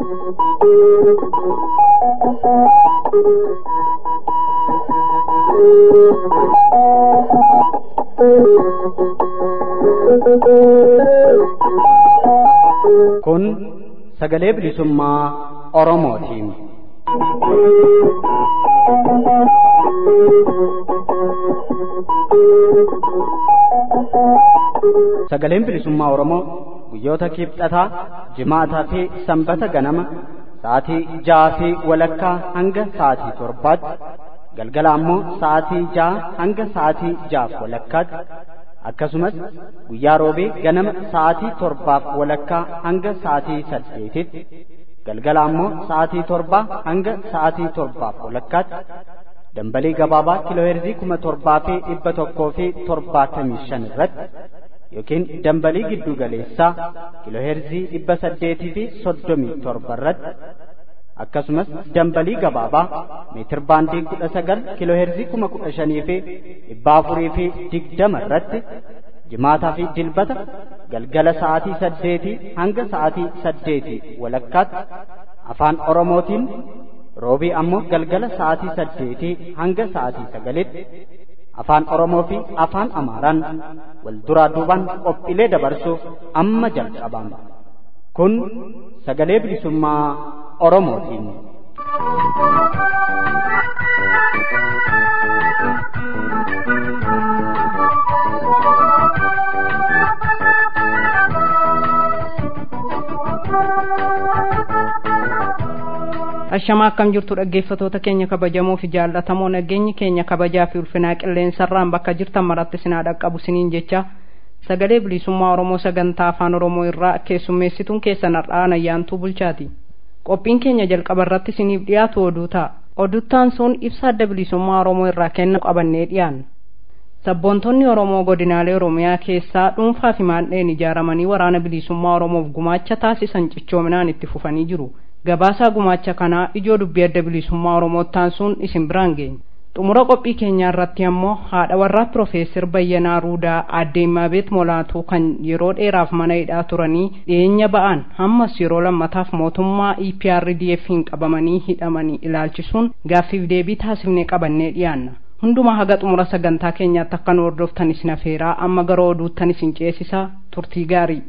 Kun sagalee bilisummaa Oromootiin. Sagaleen bilisummaa Oromoo guyyoota kibxataa, jimaataa fi sanbata ganama sa'aatii ja'aa fi walakkaa hanga sa'aatii torbaatti galgala ammoo sa'aatii ja'a hanga sa'aatii ja'aaf walakkaatti akkasumas guyyaa roobee ganama sa'aatii torbaaf walakkaa hanga sa'aatii saddeetitti galgala ammoo sa'aatii torbaa hanga sa'aatii torbaaf walakkaatti dambalii gabaabaa kiilooheerzii kuma torbaa fi dhibba tokkoo fi torbaatamii shan irratti yookiin dambalii giddu galeessaa kiilooheerzii dhibba saddeetii fi soddomii torba irratti akkasumas dambalii gabaabaa meetir baandii kudha sagal kiilooheerzii kuma kudha shanii fi dhibba afurii fi digdama irratti jimaataa fi dilbata galgala sa'aatii saddeetii hanga sa'aatii saddeetii walakkaatti afaan oromootiin roobii ammoo galgala sa'aatii saddeetii hanga sa'aatii sagalitti afaan oromoo fi afaan amaaraan wal duraa duubaan qophiilee dabarsuuf amma jalqabama kun sagalee bilisummaa oromootiin. Ashamaa akkam jirtu dhaggeeffatoota keenya kabajamoo fi jaallatamoo nageenyi keenya kabajaa fi ulfinaa qilleensarraan bakka jirtan maratti sinaa dhaqqabu siniin jecha sagalee bilisummaa Oromoo sagantaa afaan Oromoo irraa keessummeessituun keessan har'aan ayyaantuu bulchaati. Qophiin keenya jalqaba irratti siniif dhiyaatu oduu ta'a. Oduttaan sun ibsa adda bilisummaa Oromoo irraa kennu qabannee dhiyaanna. Sabboontonni Oromoo godinaalee Oromiyaa keessaa dhuunfaa fi maandheen ijaaramanii waraana bilisummaa Oromoof gumaacha taasisan cichoominaan itti fufanii jiru. Gabaasaa gumaacha kanaa ijoo dubbii adda bilisummaa Oromoottaan sun isin biraan geenya. Xumura qophii keenyaa irratti ammoo haadha warraa Piroofeesar Bayyanaa Ruudaa aadde Imaabeet Molaatuu kan yeroo dheeraaf mana hidhaa turanii dhiyeenya ba'an hammas yeroo lammataaf mootummaa EPRDF'n qabamanii hidhamanii ilaalchisuun gaaffiif deebii taasifnee qabannee dhiyaanna. Hundumaa haga xumura sagantaa keenyaatti akka nu hordoftan isin afeeraa amma gara oduuttan isin ceesisaa turtii gaarii.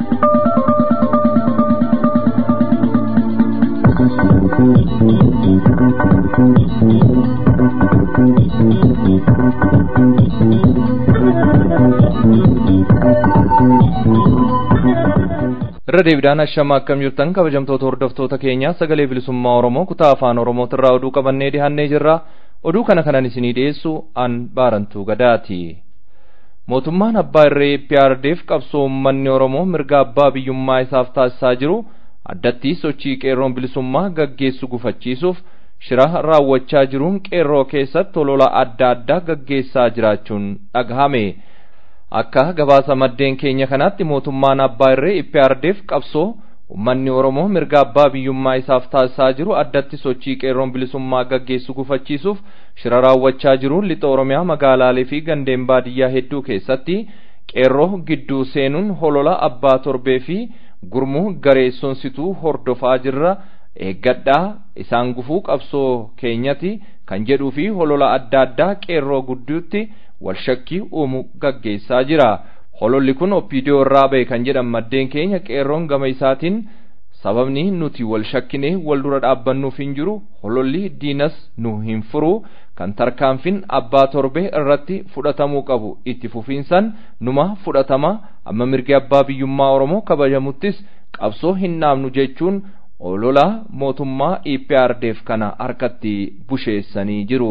irra deebiidhaan ashama akkam jirtan kabajamtoota hordoftoota keenya sagalee bilisummaa oromoo kutaa afaan oromootirraa oduu qabannee dhihaannee jirra oduu kana kanan isinii dhiyeessu an baarantuu gadaati mootummaan abbaa irree PRDF qabsoo uummanni oromoo mirga abbaa biyyummaa isaaf taasisaa jiru addatti sochii qeerroon bilisummaa gaggeessu gufachiisuuf shira raawwachaa jiruun qeerroo keessatti olola adda addaa gaggeessaa jiraachuun dhagahame. akka gabaasa maddeen keenya kanaatti mootummaan abbaa irree IPRDF qabsoo ummanni oromoo mirga abbaa biyyummaa isaaf taasisaa jiru addatti sochii qeerroon bilisummaa gaggeessu gufachiisuuf shira raawwachaa jiruun lixa oromiyaa magaalaalee fi gandeen baadiyyaa hedduu keessatti qeerroo gidduu seenuun holola abbaa torbee fi gurmuu gareessonsituu hordofaa jirra eeggadhaa isaan gufuu qabsoo keenyati kan jedhuu fi holola adda addaa qeerroo gidduutti walshakkii uumu gaggeessaa jira hololli kun oppiidiyoo irraa ba'e kan jedhan maddeen keenya qeerroon gama isaatiin sababni nuti wal shakkinee wal dura dhaabbannuuf hin jiru hololli diinas nu hin furu kan tarkaanfiin abbaa torbee irratti fudhatamuu qabu itti fufiinsan numa fudhatama amma mirgi abbaa biyyummaa oromoo kabajamuttis qabsoo hin dhaabnu jechuun olola mootummaa EPRDF kana harkatti busheessanii jiru.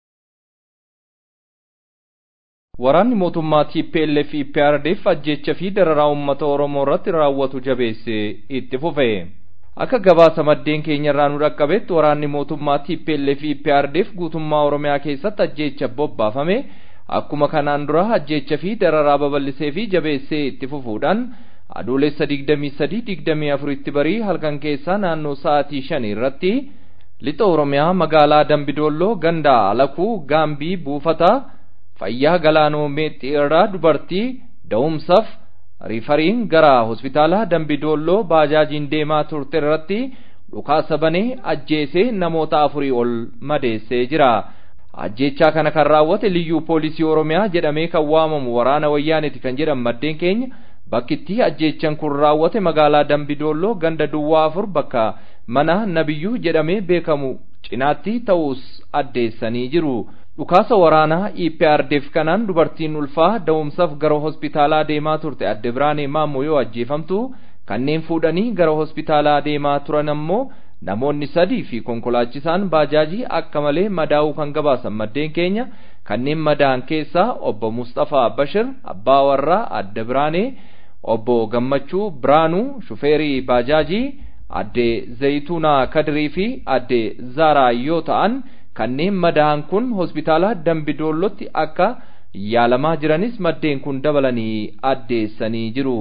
Waraanni mootummaa TPLF EPRDF ajjecha fi dararaa uummata Oromoo irratti raawwatu jabeessee itti fufe. Akka gabaasa maddeen keenya irraa nu dhaqqabetti waraanni mootummaa TPLF EPRDF guutummaa Oromiyaa keessatti ajjecha bobbaafame akkuma kanaan dura ajjecha fi dararaa babal'isee fi jabeessee itti fufuudhaan adoolessa 23-24 tti barii halkan keessaa naannoo sa'aatii 5 irratti lixa Oromiyaa magaalaa Dambidolloo ganda Alakuu Gaambii buufata fayyaa galaanoo meexxii irraa dubartii da'umsaaf riifariin gara hospitaala Dambidolloo baajaajiin deemaa turte irratti dhukaasa banee ajjeesee namoota afurii ol madeessee jira. ajjechaa kana kan raawwate liyyuu poolisii oromiyaa jedhamee kan waamamu waraana wayyaaniti kan jedhan maddeen keenya bakkitti ajjechaan kun raawwate magaalaa dambidolloo ganda duwwaa afur bakka mana nabiyyuu jedhamee beekamu cinaatti ta'us addeessanii jiru dhukaasa waraanaa EPRDF kanaan dubartiin ulfaa da'umsaaf gara hospitaalaa deemaa turte adde biraanee maammoo yoo ajjeefamtu kanneen fuudhanii gara hospitaalaa deemaa turan ammoo namoonni sadii fi konkolaachisaan baajaajii akka malee madaa'uu kan gabaasan maddeen keenya kanneen madaa'an keessaa obbo Mustafaa Bashir abbaa warraa adde biraanee obbo Gammachuu Biraanuu shufeerii baajaajii adde Zayituunaa Kadirii fi adde Zaaraa yoo ta'an kanneen madaa'an kun hospitaala Dambidoollootti akka yaalamaa jiranis maddeen kun dabalanii addeessanii jiru.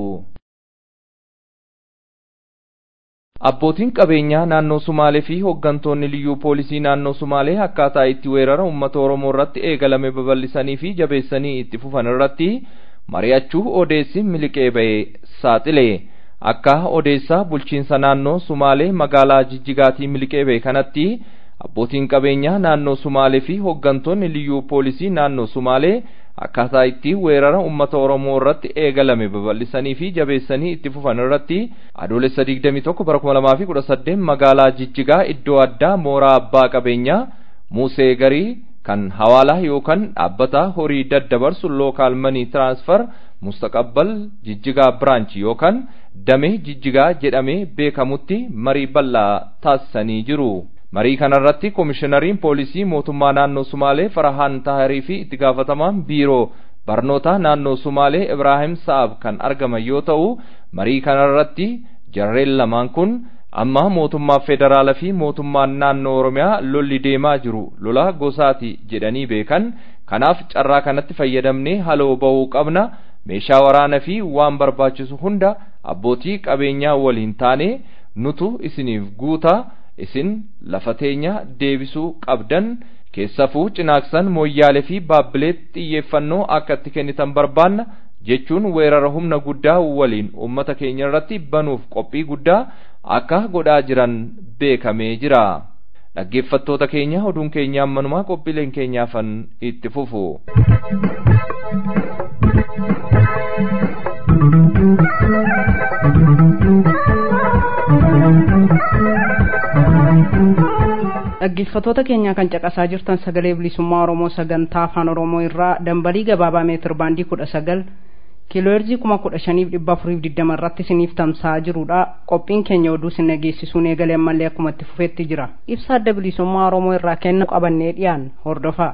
Abbootiin qabeenyaa naannoo Sumaalee fi hooggantoonni liyyuu poolisii naannoo Sumaalee akkaataa itti weerara uummata Oromoo irratti eegalame babal'isanii fi jabeessanii itti fufan irratti mari'achuu odeessi miliqee ba'e saaxile. Akka odeessaa bulchiinsa naannoo Sumaalee magaalaa Jijjigaatii miliqee ba'e kanatti abbootiin qabeenyaa naannoo Sumaalee fi hooggantoonni liyyuu poolisii naannoo Sumaalee akkaataa itti weerara uummata Oromoo irratti eegalame babal'isanii fi jabeessanii itti fufan irratti adoolessa 21 bara 2018 magaalaa Jijjigaa iddoo addaa mooraa abbaa qabeenyaa Musee Garii kan hawaalaa yookaan dhaabbata horii daddabarsu lookaal manii tiraansfar mustaqabbal Jijjigaa biraanchi yookaan damee Jijjigaa jedhamee beekamutti marii bal'aa taasisanii jiru. marii kanarratti koomishinariin poolisii mootummaa naannoo sumaalee farahaan taharii fi itti gaafatamaan biiroo barnootaa naannoo sumaalee ibraahim sa'ab kan argaman yoo ta'u marii kanarratti jarreen lamaan kun amma mootummaa federaalaa fi mootummaan naannoo oromiyaa lolli deemaa jiru lola gosaati jedhanii beekan kanaaf carraa kanatti fayyadamnee haloo ba'uu qabna meeshaa waraanaa fi waan barbaachisu hunda abbootii qabeenyaa waliin taane nutu isiniif guutaa isin lafa teenya deebisuu qabdan keessafuu cinaaksan mooyyaalee fi baabbileetti xiyyeeffannoo akka itti kennitan barbaanna jechuun weerara humna guddaa waliin uummata keenya irratti banuuf qophii guddaa akka godhaa jiran beekamee jira. Dhaggeeffattoota keenya oduun keenya ammanumaa qophiileen keenyaafan itti fufu. dhaggeeffattoota keenya kan caqasaa jirtan sagalee bilisummaa oromoo sagantaa afaan oromoo irraa dambalii gabaabaa meetir baandii kudha sagal kiilooherzii kuma kudha shaniif dhibba afuriif digdama irratti isiniif tamsa'aa jirudha qophiin keenya oduu isin dhageessisuun eegalee ammallee akkuma itti fufeetti jira ibsa adda bilisummaa oromoo irraa kenna qabannee dhiyaan hordofaa.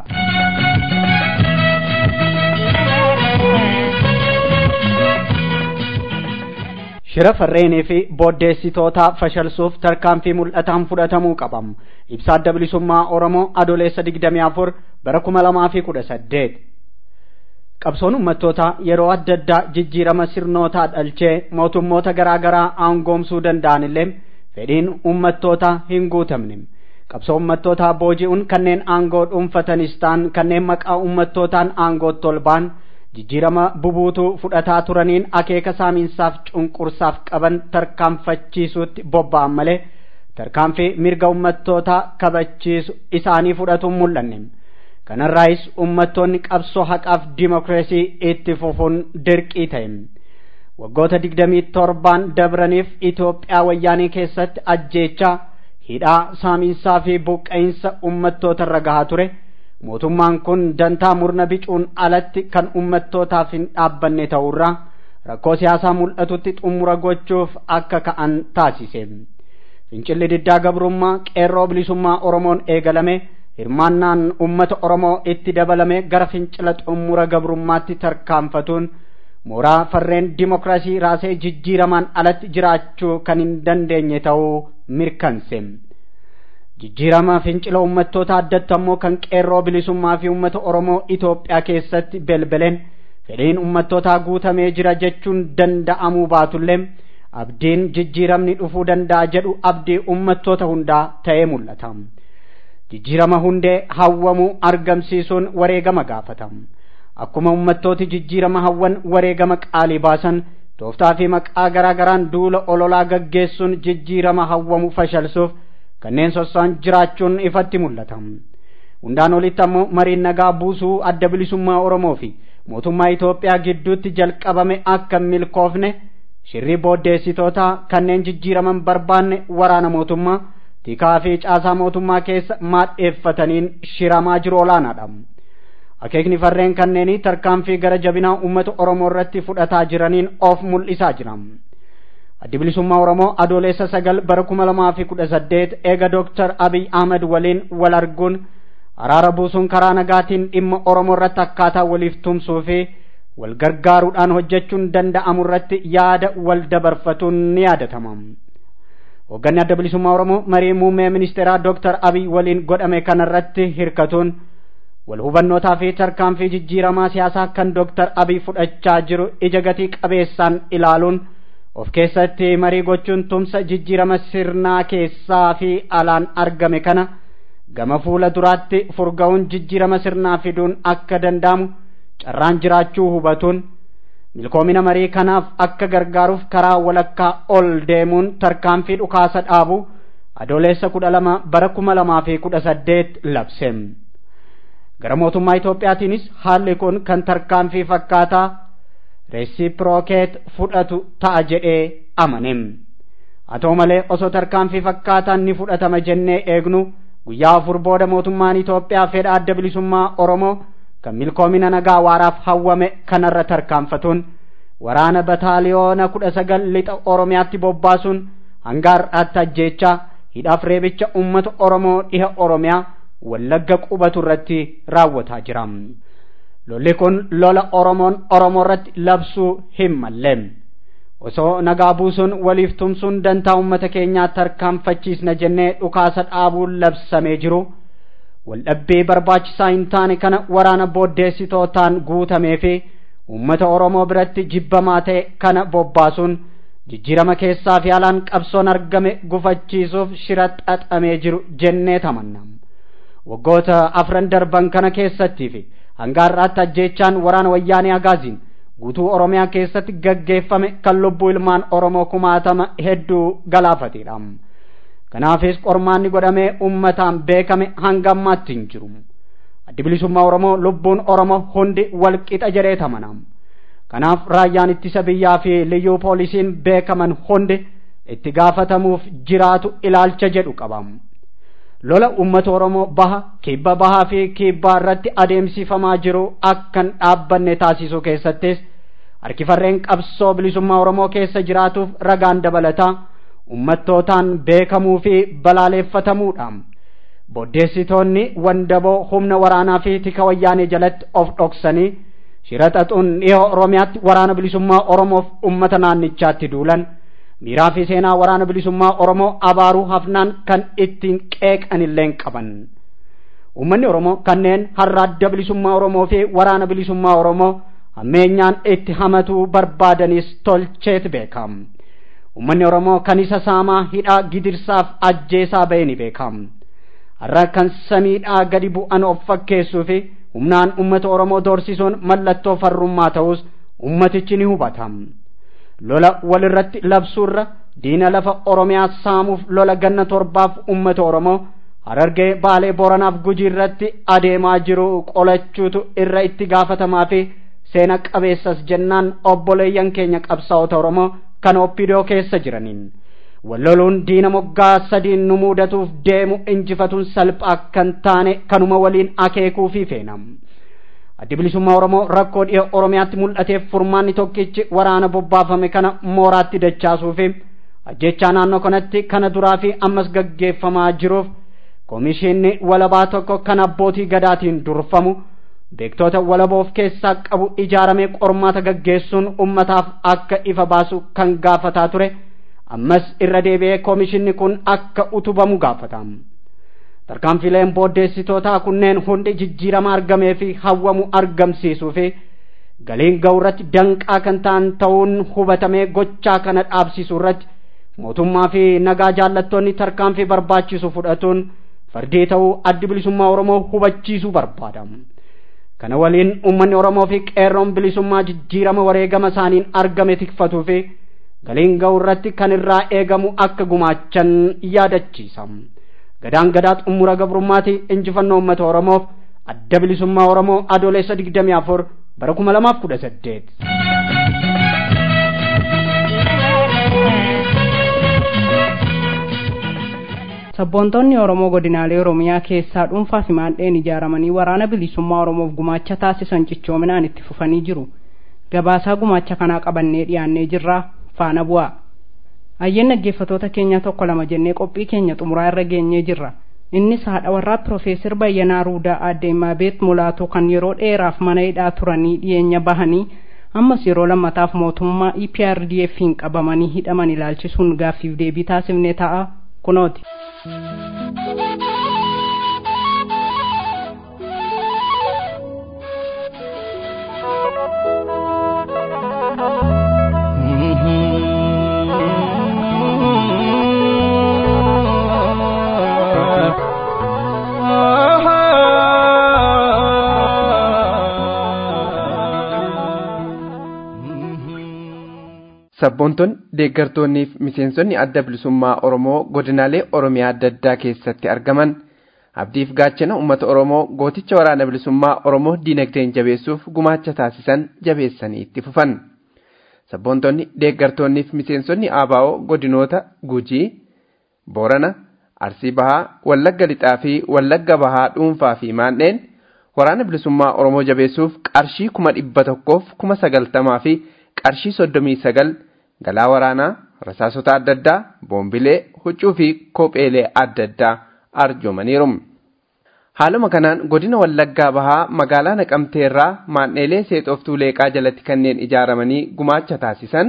shira farreenii fi booddeessitoota fashalsuuf tarkaanfii mul'ataan fudhatamuu qabam ibsa adda bilisummaa oromoo adoleessa 24 bara 2018 qabsoon uummattoota yeroo adda addaa jijjiirama sirnootaa dhalchee mootummoota garaa garaa aangoomsuu danda'an illee fedhiin uummattoota hin guutamne qabsoo uummattootaa booji'uun kanneen aangoo dhuunfatanis ta'an kanneen maqaa uummattootaan aangootti ol ba'an jijjiirama bubuutuu fudhataa turaniin akeeka saamiinsaaf cunqursaaf qaban tarkaanfachiisuutti bobba'an malee tarkaanfii mirga ummattootaa kabachiisu isaanii fudhatuun mul'anne kanarraayis ummattoonni qabsoo haqaaf dimokiraasii itti fufuun dirqii ta'e waggoota digdamii torbaan dabraniif Itoophiyaa wayyaanee keessatti ajjeechaa hidhaa saamiinsaa fi buqqa'insa ummattoota irra gahaa ture. mootummaan kun dantaa murna bicuun alatti kan ummattootaaf hin dhaabbanne ta'urraa rakkoo siyaasaa mul'atutti xumura gochuuf akka ka'an taasise fincilli diddaa gabrummaa qeerroo bilisummaa oromoon eegalame hirmaannaan ummata oromoo itti dabalame gara fincila xumura gabrummaatti tarkaanfatuun mooraa farreen dimokiraasii raasee jijjiiramaan alatti jiraachuu kan hin dandeenye ta'uu mirkanse. jijjiirama fincila uummattoota addatti ammoo kan qeerroo bilisummaa fi uummata oromoo Itoophiyaa keessatti belbeleen fedhiin uummattootaa guutamee jira jechuun danda'amuu baatullee abdiin jijjiiramni dhufuu danda'a jedhu abdii uummattoota hundaa ta'ee mul'ata. Jijjiirama hundee hawwamuu argamsiisuun wareegama gaafata. Akkuma uummattooti jijjiirama hawwan wareegama qaalii baasan tooftaa fi maqaa garaa garaan duula ololaa gaggeessuun jijjiirama hawwamu fashalsuuf kanneen sosso'an jiraachuun ifatti mul'ata. Hundaan olitti ammoo mariin nagaa buusuu adda bilisummaa Oromoo fi mootummaa Itoophiyaa gidduutti jalqabame akka milkoofne shirri booddeessitoota kanneen jijjiiraman barbaanne waraana mootummaa tikaa fi caasaa mootummaa keessa maadheeffataniin shiramaa jiru olaanaadha. Akeekni farreen kanneenii tarkaanfii gara jabinaa uummata Oromoo irratti fudhataa jiraniin of mul'isaa jira. Addi bilisummaa Oromoo adoolessa sagal bara kuma lamaa fi kudha saddeet eega Dooktar Abiy Ahmed waliin wal arguun araara buusuun karaa nagaatiin dhimma Oromoo irratti akkaataa waliif tumsuu fi wal gargaaruudhaan hojjechuun danda'amu irratti yaada wal dabarfatuun ni yaadatama. Hoogganni adda bilisummaa Oromoo marii muummee ministeeraa Dooktar Abiy waliin godhame kanarratti hirkatuun wal hubannootaa fi tarkaanfii jijjiiramaa siyaasaa kan Dooktar Abiy fudhachaa jiru ija gatii qabeessaan ilaaluun of keessatti marii gochuun tumsa jijjiirama sirnaa keessaa fi alaan argame kana gama fuula duraatti furga'uun jijjiirama sirnaa fiduun akka danda'amu carraan jiraachuu hubatuun milkoomina marii kanaaf akka gargaaruuf karaa walakkaa ol deemuun tarkaanfii dhukaasa dhaabu adoolessa kudha lama bara kuma lamaa fi kudha saddeet labse. gara mootummaa Itoophiyaatiinis haalli kun kan tarkaanfii fakkaataa reesiprookeet fudhatu ta'a jedhee amane. Haa ta'u malee osoo tarkaanfii fakkaataan ni fudhatama jennee eegnu guyyaa afur booda mootummaan Itoophiyaa fedha adda bilisummaa Oromoo kan milkoomina nagaa waaraaf hawwame kanarra tarkaanfatuun waraana bataaliyoona kudha sagal lixa Oromiyaatti bobbaasuun hanga har'aatti ajjeechaa hidhaaf reebicha uummata Oromoo dhiha Oromiyaa wallagga qubatu irratti raawwataa jira. Lolli kun lola Oromoon Oromoo irratti labsuu hin malle. Osoo nagaa buusuun waliif tumsuun dantaa uummata keenyaa tarkaanfachiisna jennee dhukaasa dhaabuun labsamee jiru. Waldhabbii barbaachisaa hin taane kana waraana booddeessitootaan guutamee fi uummata Oromoo biratti jibbamaa ta'e kana bobbaasuun jijjiirama keessaa fi alaan qabsoon argame gufachiisuuf shira xaxamee jiru jennee tamanna. waggoota afran darban kana keessattii fi hanga har'aatti ajjeechaan waraana wayyaanee agaaziin guutuu oromiyaa keessatti gaggeeffame kan lubbuu ilmaan oromoo kumaatama hedduu galaafatedha. Kanaafis qormaanni godhamee ummataan beekame hanga ammaatti hin jiru. Addi bilisummaa Oromoo lubbuun Oromoo hundi wal qixa jedhee tamana. Kanaaf raayyaan ittisa biyyaa fi liyyuu poolisiin beekaman hundi itti gaafatamuuf jiraatu ilaalcha jedhu qaba. lola uummata oromoo baha kibba bahaa fi kibbaa irratti adeemsifamaa jiru akkan dhaabbanne taasisuu keessattis harkifarreen qabsoo bilisummaa oromoo keessa jiraatuuf ragaan dabalataa ummattootaan beekamuu fi balaaleeffatamuudha. Booddeessitoonni wandaboo humna waraanaa fi tika wayyaanee jalatti of dhoksanii shira xaxuun dhihoo oromiyaatti waraana bilisummaa oromoof ummata naannichaatti duulan. miiraa fi seenaa waraana bilisummaa oromoo abaaruu hafnaan kan ittiin qeeqan illee qaban ummanni oromoo kanneen har'a adda bilisummaa oromoo fi waraana bilisummaa oromoo hammeenyaan itti hamatuu barbaadanis tolcheet beekam ummanni oromoo kan isa saamaa hidhaa gidirsaaf ajjeesaa ba'e ni beekam har'a kan samiidhaa gadi bu'an of fakkeessuu fi humnaan ummata oromoo doorsisuun mallattoo farrummaa ta'us ummatichi ni hubatam. lola walirratti labsuurra diina lafa oromiyaa saamuuf lola ganna torbaaf ummata oromoo harargee baalee boranaaf gujii irratti adeemaa jiru qolachuutu irra itti gaafatamaa fi seena qabeessas jennaan obboleeyyan keenya qabsaa'ota oromoo kan oppidoo keessa jiraniin walloluun diina moggaa sadiin nu mudatuuf deemu injifatuun salphaa kan taane kanuma waliin akeekuu fi feenam. addi bilisummaa oromoo rakkoo dhiha oromiyaatti mul'ateef furmaanni tokkichi waraana bobbaafame kana mooraatti dachaasuu fi ajjechaa naannoo kanatti kana duraa fi ammas gaggeeffamaa jiruuf koomishinni walabaa tokko kan abbootii gadaatiin durfamu beektoota walaboof keessaa qabu ijaaramee qormaata gaggeessuun ummataaf akka ifa baasu kan gaafataa ture ammas irra deebi'ee koomishinni kun akka utubamu gaafata. tarkaanfileen booddeessitootaa kunneen hundi jijjiirama argamee fi hawwamu argamsiisuu fi galiin ga'urratti danqaa kan ta'an ta'uun hubatamee gochaa kana dhaabsisuu irratti mootummaa fi nagaa jaallattoonni tarkaanfii barbaachisu fudhatuun fardii ta'uu addi bilisummaa oromoo hubachiisuu barbaada. kana waliin uummanni oromoo fi qeerroon bilisummaa jijjiirama wareegama isaaniin argame tikfatuu fi galiin ga'u irratti kan irraa eegamu akka gumaachan yaadachiisa gadaan gadaa xumura gabrummaati injifannoo uummata oromoof adda bilisummaa oromoo adoolessa digdamii afur bara kuma lamaaf kudha saddeet. sabboontonni oromoo godinaalee oromiyaa keessaa dhuunfaa fi maandheen ijaaramanii waraana bilisummaa oromoof gumaacha taasisan cichoominaan itti fufanii jiru gabaasaa gumaacha kanaa qabannee dhiyaannee jirraa faana bu'aa ayyeen dhaggeeffatoota keenya tokko lama jennee qophii keenya xumuraa irra geenyee jirra innis haadha warraa piroofeesar Bayyanaa Ruudaa Aaddeemmaa Beet Mulaatoo kan yeroo dheeraaf mana hidhaa turanii dhiyeenya bahanii ammas yeroo lammataaf mootummaa EPRDF'n qabamanii hidhaman ilaalchisuun gaaffiif deebii taasifnee ta'a kunooti. sabboontonni deeggartoonnii fi miseensonni adda bilisummaa oromoo godinaalee oromiyaa adda addaa keessatti argaman abdiif gaachana uummata oromoo gooticha waraana bilisummaa oromoo diinagdeen jabeessuuf gumaacha taasisan jabeessanii itti fufan sabboontonni deeggartoonnii fi miseensonni aabaa'oo godinoota gujii boorana arsii bahaa wallagga lixaa fi wallagga bahaa dhuunfaa fi maandheen waraana bilisummaa oromoo jabeessuuf qarshii kuma dhibba tokkoof kuma sagaltamaa fi qarshii soddomii sagal galaa waraanaa rasaasota adda addaa boombilee huccuu fi kopheelee adda addaa arjoomaniiru. Haaluma kanaan godina Wallaggaa Bahaa magaalaa Naqamteerraa maandheelee seexoftuu leeqaa jalatti kanneen ijaaramanii gumaacha taasisan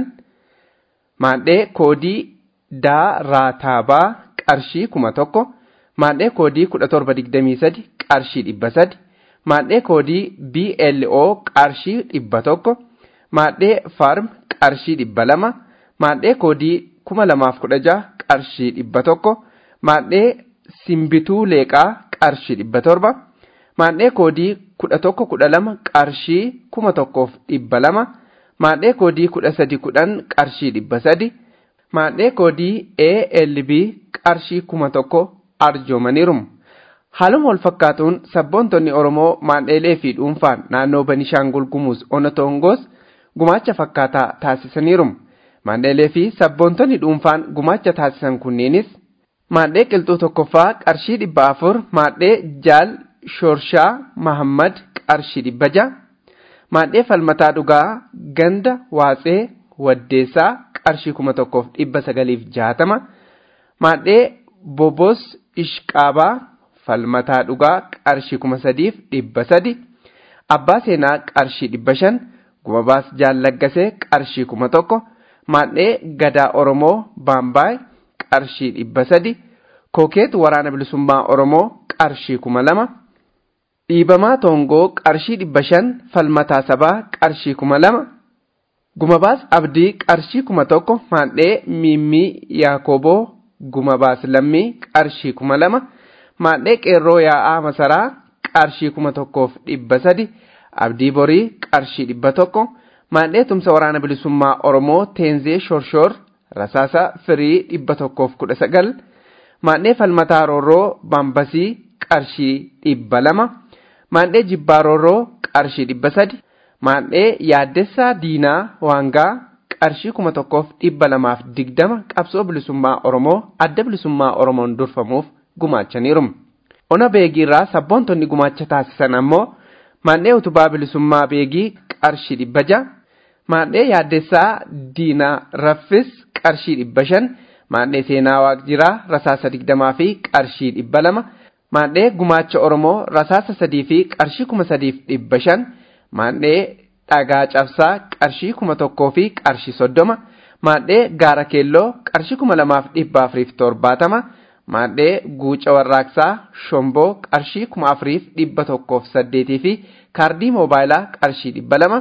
maandhee koodii daa raataabaa qarshii kuma tokko maandhee koodii kudha torba digdamii sadi qarshii dhibba sadi maandhee koodii BLO qarshii dhibba tokko. maadhee farm qarshii dhibba lama maadhee koodii kuma lamaaf kudha jaha qarshii dhibba tokko maadhee simbituu leeqaa qarshii dhibba torba maadhee koodii kudha tokko kudha lama qarshii kuma tokkoof dhibba lama maadhee koodii kudha sadi kudhan qarshii dhibba sadi maadhee koodii ALB qarshii kuma tokko arjoomaniiru. Haaluma wal fakkaatuun sabboontonni Oromoo maandheelee fi dhuunfaan naannoo Banishaangul Gumuz Onotongoos gumaacha fakkaataa taasisaniiru. Maandheelee fi sabboontonni dhuunfaan gumaacha taasisan kunneenis maadhee qilxuu tokkoffaa qarshii dhibba afur maadhee jaal shorshaa mahammad qarshii dhibba jaha maadhee falmataa dhugaa ganda waatsee waddeessaa qarshii kuma tokkoof dhibba sagaliif jaatama maadhee bobos ishqaabaa falmataa dhugaa qarshii kuma sadiif dhibba sadi abbaa seenaa qarshii dhibba shan gumabaas jaalaggasee qarshii kuma tokko maadhee gadaa oromoo baambaay qarshii dhibba sadi kookeet waraana bilisummaa oromoo qarshii kuma lama dhiibamaa toongoo qarshii dhibba shan falmataa sabaa qarshii kuma lama gumabaas abdii qarshii kuma tokko maadhee miimmii yaakoboo gumabaas lammii qarshii kuma lama maadhee qeerroo yaa'aa masaraa qarshii kuma tokkoof dhibba sadi abdii borii qarshii dhibba tokko maadhee tumsa waraana bilisummaa oromoo teenzee shorshoor rasaasa firii dhibba tokkoof kudha sagal maadhee falmataa roorroo baambasii qarshii dhibba lama maadhee jibbaa roorroo qarshii dhibba sadi maadhee yaaddessaa diinaa waangaa qarshii kuma tokkoof dhibba lamaaf digdama qabsoo bilisummaa oromoo adda bilisummaa oromoon durfamuuf gumaachaniiru. Ona beegiirraa sabboontonni gumaacha taasisan ammoo maadhee utubaa bilisummaa beegii qarshii dhibba jaha maadhee yaaddessaa diinaa raffis qarshii dhibba shan maadhee seenaa waaqjiraa rasaasa digdamaa fi qarshii dhibba lama maadhee gumaacha oromoo rasaasa sadii fi qarshii kuma sadiif dhibba shan maadhee dhagaa cabsaa qarshii kuma tokkoo fi qarshii soddoma maadhee gaara keelloo qarshii kuma lamaaf dhibba afuriif torbaatama maadhee guuca warraaqsaa shomboo qarshii kuma afuriif dhibba tokkoof saddeetii fi kaardii moobaayilaa qarshii dhibba lama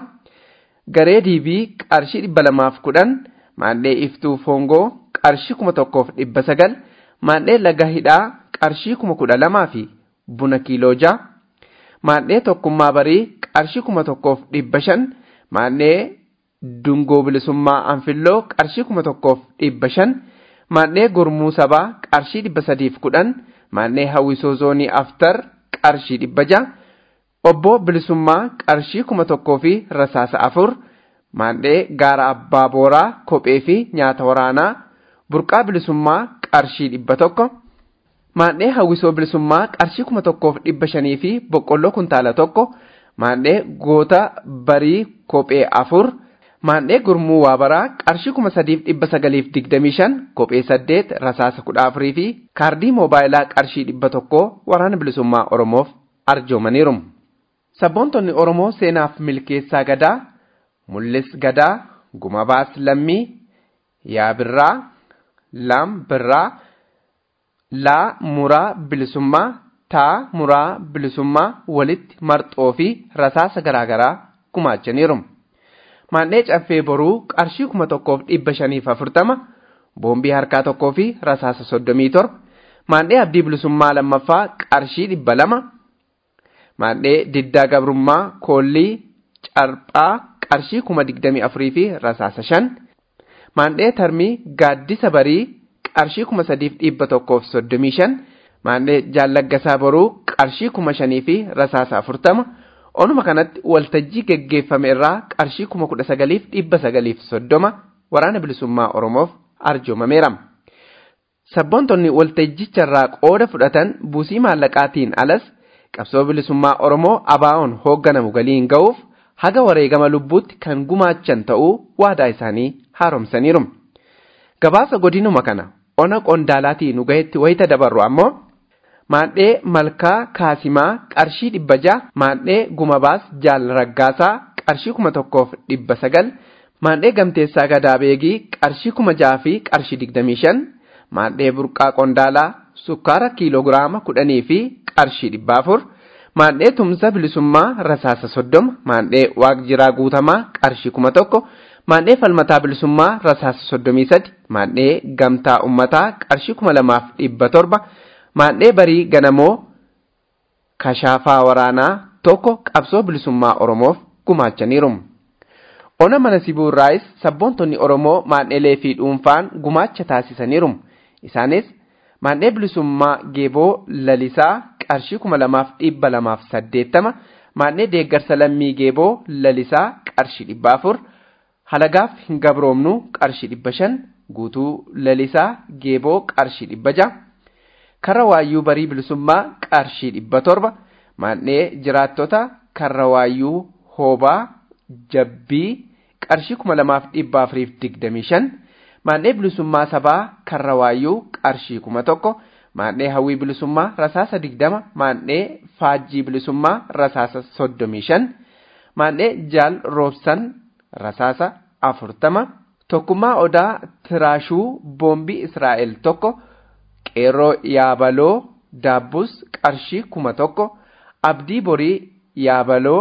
garee diibii qarshii dhibba lamaaf kudhan maadhee iftuu foongoo qarshii kuma tokkoof dhibba sagal maadhee laga hidhaa qarshii kuma kudha lamaa fi buna kiiloo jaha maandhee tokkummaa barii qarshii kuma tokkoof dhibba shan maandhee dungoo bilisummaa anfilloo qarshii kuma tokkoof dhibba shan maandhee gurmuu sabaa qarshii dhibba sadiif kudhan maandhee hawwisoo zoonii aftar qarshii dhibba jaha obbo bilisummaa qarshii kuma tokkoo fi rasaasa afur maandhee gaara abbaa booraa kophee fi nyaata waraanaa burqaa bilisummaa qarshii dhibba tokko maandhee hawwisoo bilisummaa qarshii kuma tokkoof dhibba shanii fi boqqolloo kuntaala tokko maandhee goota barii kophee afur maandhee gurmuu waabaraa qarshii kuma sadiif dhibba sagaliif digdamii shan kophee saddeet rasaasa kudha afurii fi kaardii moobaayilaa qarshii dhibba tokko waraana bilisummaa oromoof arjoomaniiru. Sabboontonni Oromoo seenaaf milkeessaa gadaa mul'is gadaa gumabaas lammii yaa birraa laam birraa laa muraa bilisummaa taa muraa bilisummaa walitti marxoo fi rasaasa garaagaraa gumaachaniiru. Maandhee caffee boruu qarshii kuma tokkoof dhibba shaniif afurtama boombii harkaa tokkoo fi rasaasa soddomii torba maandhee abdii bilisummaa lammaffaa qarshii dhibba lama maandhee diddaa gabrummaa koollii carphaa qarshii kuma digdamii afurii fi rasaasa shan maandhee tarmii gaaddisa barii qarshii kuma sadiif dhibba tokkoof soddomii shan maandhee jaallaggasaa boruu qarshii kuma shanii fi rasaasa afurtama onuma kanatti waltajjii geggeeffame irraa qarshii kuma kudha sagaliif dhibba sagaliif soddoma waraana bilisummaa oromoof arjoomameera. Sabboontonni waltajjicha irraa qooda fudhatan buusii maallaqaatiin alas qabsoo bilisummaa oromoo abaa'oon hoogganamu galiin ga'uuf haga wareegama lubbuutti kan gumaachan ta'uu waadaa isaanii haaromsaniiru. Gabaasa godinuma kana ona qondaalaatii nu gahetti wayita dabarru ammoo maandhee malkaa kaasimaa qarshii dhibba jaha maandhee gumabaas jaal raggaasaa qarshii kuma tokkoof dhibba sagal maandhee gamteessaa gadaa beegii qarshii kuma jaha fi qarshii digdamii shan maandhee burqaa qondaalaa sukkaara kiiloogiraama kudhanii fi qarshii dhibba afur maandhee tumsa bilisummaa rasaasa soddoma maandhee waaqjiraa guutamaa qarshii kuma tokko maandhee falmataa bilisummaa rasaasa soddomii sadi maandhee gamtaa ummataa qarshii kuma lamaaf dhibba torba maandhee barii ganamoo kashaafaa waraanaa tokko qabsoo bilisummaa oromoof gumaachaniiru. Ona mana sibuurraayis sabboontonni Oromoo maandheelee fi dhuunfaan gumaacha taasisaniiru. Isaanis maandhee bilisummaa geeboo lalisaa qarshii kuma lamaaf dhibba lamaaf saddeettama maandhee deeggarsa lammii geeboo lalisaa qarshii dhibba afur halagaaf hin gabroomnu qarshii dhibba shan guutuu lalisaa geeboo qarshii dhibba jaha karra waayyuu barii bilisummaa qarshii dhibba torba maandhee jiraattota karra waayyuu hoobaa jabbii qarshii kuma lamaaf dhibba afuriif digdamii shan maandhee bilisummaa sabaa karra waayyuu qarshii kuma tokko maandhee hawwii bilisummaa rasaasa digdama maandhee faajjii bilisummaa rasaasa soddomii shan maandhee jaal roobsan rasaasa afurtama tokkummaa odaa tiraashuu boombii israa'el tokko qeerroo yaabaloo daabbus qarshii kuma tokko abdii borii yaabaloo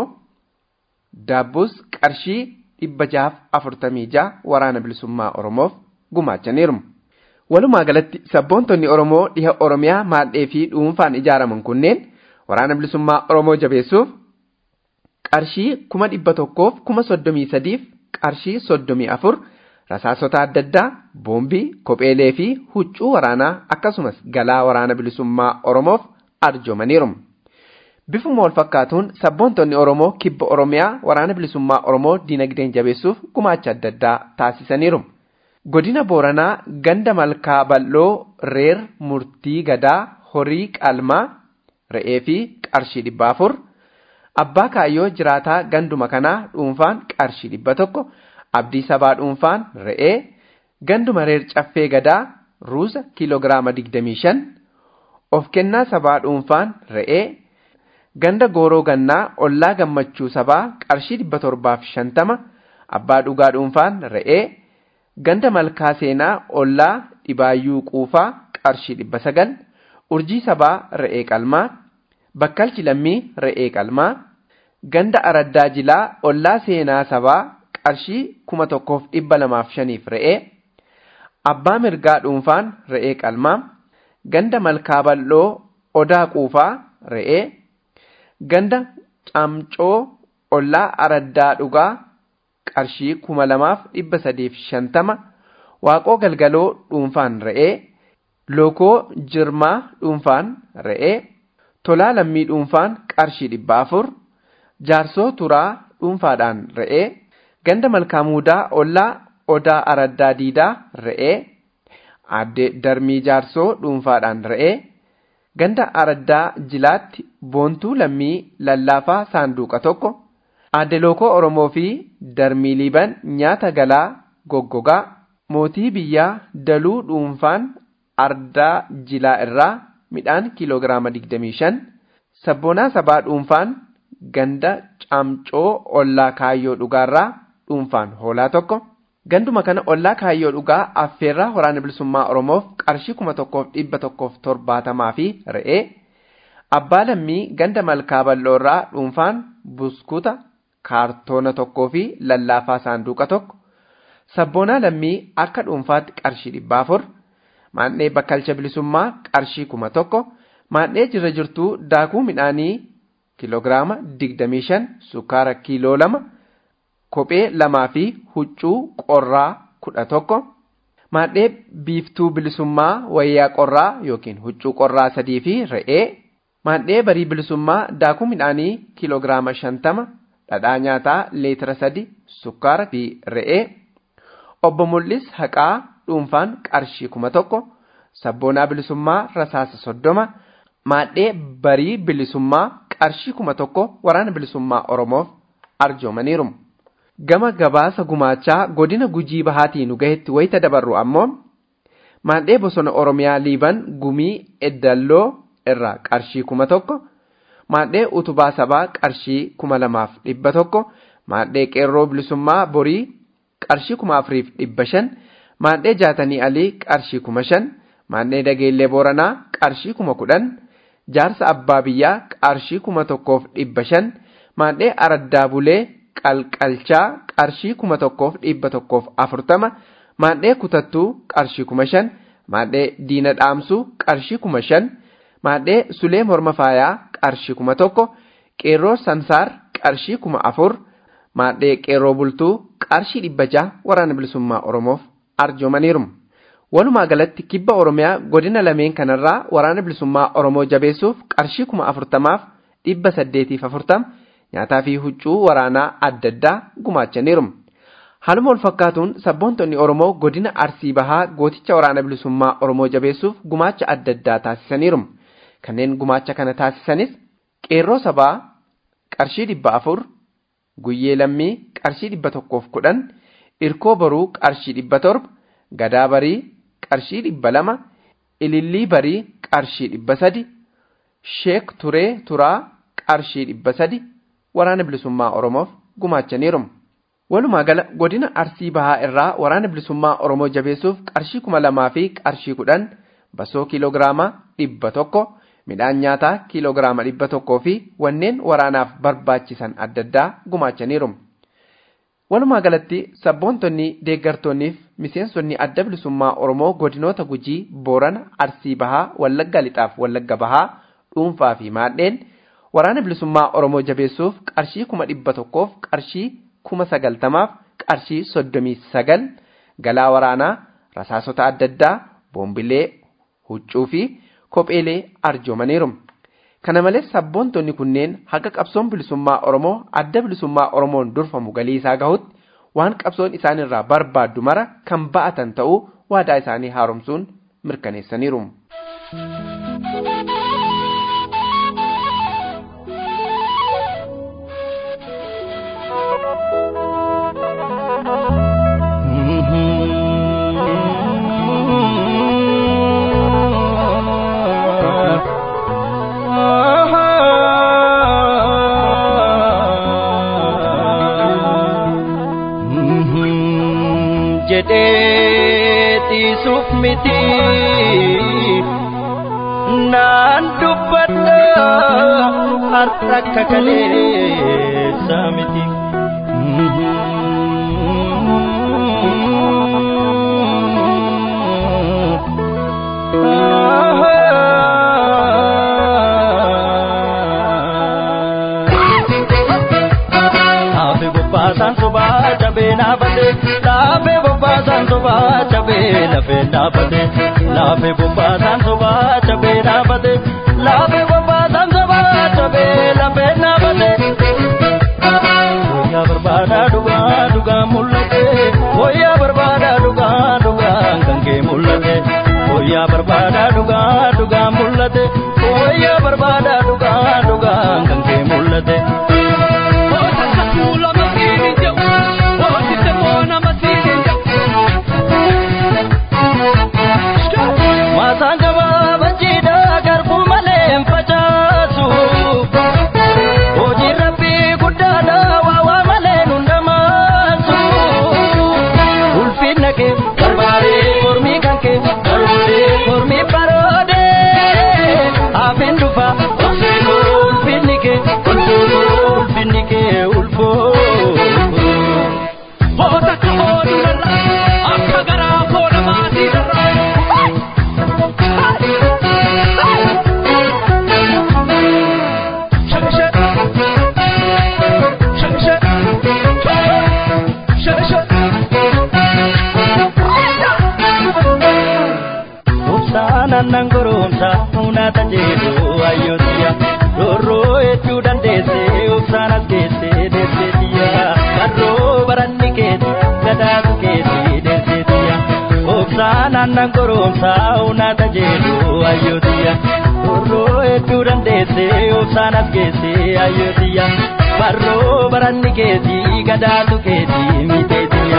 daabbus qarshii dhibba jahaaf afurtamii jaha waraana bilisummaa oromoof gumaachaniiru. Walumaa galatti sabboontonni Oromoo dhiha Oromiyaa maadhee fi dhuunfaan ijaaraman kunneen waraana bilisummaa Oromoo jabeessuuf qarshii kuma dhibba tokkoof kuma soddomii sadiif qarshii soddomii afur rasaasota adda addaa boombii kopheelee fi huccuu waraanaa akkasumas galaa waraana bilisummaa Oromoof arjoomaniiru. Bifuma wal fakkaatuun sabboontonni Oromoo kibba Oromiyaa waraana bilisummaa Oromoo dinagdeen jabeessuuf gumaacha adda addaa taasisaniiru. Godina Booranaa ganda malkaa bal'oo reer murtii gadaa horii qalmaa re'ee fi qarshii dhibba afur abbaa kaayyoo jiraataa ganduma kanaa dhuunfaan qarshii dhibba tokko abdii sabaa dhuunfaan re'ee ganduma reer caffee gadaa ruusa kiiloogiraama digdamii shan of kennaa sabaa dhuunfaan re'ee ganda gooroo gannaa ollaa gammachuu sabaa qarshii dhibba torbaaf shantama abbaa dhugaa dhuunfaan re'ee ganda malkaa seenaa ollaa dhibaayyuu quufaa qarshii dhibba sagal urjii sabaa re'ee qalmaa bakkalchi lammii re'ee qalmaa ganda araddaa jilaa ollaa seenaa sabaa qarshii kuma tokkoof dhibba lamaaf shaniif re'ee abbaa mirgaa dhuunfaan re'ee qalmaa ganda malkaa bal'oo odaa quufaa re'ee ganda camcoo ollaa araddaa dhugaa qarshii kuma lamaaf dhibba sadiif shantama waaqoo galgaloo dhuunfaan re'ee lookoo jirmaa dhuunfaan re'ee tolaa lammii dhuunfaan qarshii dhibba afur jaarsoo turaa dhuunfaadhaan re'ee ganda malkaamuudaa ollaa odaa araddaa diidaa re'ee aadde darmii jaarsoo dhuunfaadhaan re'ee ganda araddaa jilaatti boontuu lammii lallaafaa saanduqa tokko aadde lookoo oromoo fi darmii liiban nyaata galaa goggogaa mootii biyyaa daluu dhuunfaan ardaa jilaa irraa midhaan kiiloogiraama 25 sabboonaa sabaa dhuunfaan ganda camcoo ollaa kaayyoo dhugaarraa dhuunfaan hoolaa tokko ganduma kana ollaa kaayyoo dhugaa affeerraa waraana bilisummaa oromoof qarshii kuma tokkoof dhibba tokkoof torbaatamaa fi re'ee abbaa lammii ganda malkaa bal'oorraa dhuunfaan buskuta kaartoona tokkoo fi lallaafaa saanduqa tokko sabboonaa lammii akka dhuunfaatti qarshii dhibba afur maandhee bakkalcha bilisummaa qarshii kuma tokko maandhee jirra jirtuu daakuu midhaanii kiiloogiraama digdamii shan sukkaara kiiloo lama kophee lamaa fi huccuu qorraa kudha tokko maandhee biiftuu bilisummaa wayyaa qorraa yookiin huccuu qorraa sadii fi re'ee maandhee barii bilisummaa daakuu midhaanii kiiloogiraama shantama dhadhaa nyaataa leetira sadi sukkaara fi re'ee obbo Mul'is haqaa dhuunfaan qarshii kuma tokko sabboonaa bilisummaa rasaasa soddoma maandhee barii bilisummaa qarshii kuma tokko waraana bilisummaa oromoof arjoomaniiru. Gama gabaasa gumaachaa godina gujii bahaatii nu gahetti wayita dabarru ammoo maandhee bosona oromiyaa liiban gumii eddalloo irraa qarshii kuma tokko maandhee utubaa sabaa qarshii kuma lamaaf dhibba tokko maandhee qeerroo bilisummaa borii qarshii kuma afuriif dhibba shan maandhee jaatanii alii qarshii kuma shan maandhee dageellee booranaa qarshii kuma kudhan jaarsa abbaa biyyaa qarshii kuma tokkoof dhibba shan maandhee araddaa bulee qalqalchaa qarshii kuma tokkoof dhibba tokkoof afurtama maandhee kutattuu qarshii kuma shan maandhee diina dhaamsuu qarshii kuma shan maandhee sulee morma faayaa qarshii kuma tokko qeerroo sansaar qarshii kuma afur maandhee qeerroo bultuu qarshii dhibba jaha waraana bilisummaa oromoof arjoomaniiru. Walumaa galatti kibba Oromiyaa godina lameen kanarraa waraana bilisummaa Oromoo jabeessuuf qarshii kuma afurtamaaf dhibba saddeetiif afurtama nyaataa fi huccuu waraanaa adda addaa gumaachaniiru. Haaluma wal fakkaatuun sabboontonni Oromoo godina Arsii Bahaa gooticha waraana bilisummaa Oromoo jabeessuuf gumaacha adda addaa taasisaniiru. Kanneen gumaacha kana taasisanis qeerroo sabaa qarshii dhibba afur, guyyee lammii qarshii dhibba tokkoof kudhan, irkoo boruu qarshii dhibba torba, gadaa barii qarshii dhibba lama, ilillii barii qarshii dhibba sadi, sheek turee turaa qarshii dhibba sadi waraana bilisummaa Oromoof gumaachaniiru. Walumaa gala godina Arsii Bahaa irraa waraana bilisummaa Oromoo jabeessuuf qarshii kuma lamaa fi qarshii kudhan basoo kiiloogiraama dhibba tokko midhaan nyaataa kiiloogiraama dhibba tokkoo fi wanneen waraanaaf barbaachisan adda addaa gumaachaniiru. Walumaa galatti sabboontonni deeggartoonniif miseensonni adda bilisummaa Oromoo godinoota Gujii, Boorana, Arsii Bahaa, Wallagga Lixaaf Wallagga Bahaa, dhuunfaa fi maadheen waraana bilisummaa Oromoo jabeessuuf qarshii kuma dhibba tokkoof qarshii kuma sagaltamaaf qarshii soddomii sagal galaa waraanaa rasaasota adda addaa boombilee huccuu fi kopheelee arjoomaniiru. Kana malees sabboontonni kunneen haga qabsoon bilisummaa Oromoo adda bilisummaa Oromoon durfamu galii isaa gahutti waan qabsoon isaan irraa barbaaddu mara kan ba'atan ta'uu waadaa isaanii haaromsuun mirkaneessaniiru. jedheetiisuuf miti naan dubbadha har'a akka kaleessa miti. cabee naafate laafee bobbaasaan sobaa cabee lafee naafate laafee bobbaasaan sobaa cabee naafate laafee bobbaasaan sobaa cabee lafee naafate. Wayyaa barbaada dhugaa dhugaa mul'ate wayyaa barbaada dhugaa dhugaa kan kee mul'ate wayyaa barbaada dhugaa dhugaa mul'ate wayyaa barbaada dhugaa dhugaa kan kee mul'ate. Maasaan gabaabaa jiidhaa garbuu malee hin facaasu. Hojii rabbii guddaadha waa waa malee nu ndamaasu. Ulfinna kee barbaadee mormii kan kee baroodee mormii baroodee. Hafeen dhufa obseekoo ulfinni kee ulfootoo ulfinni kee ulfoo. Obsaanan goromsa uunata jedhu ayyootiya roorroo hedduu dandeessee obsaan as geessee deesseetiya barroo baranni keeti gadaatu keeti deesseetiya obsaanan goromsa uunata jedhu ayyootiya roorroo hedduu dandeessee obsaan as geessee ayyootiya barroo baranni keeti gadaatu keeti miteetiya.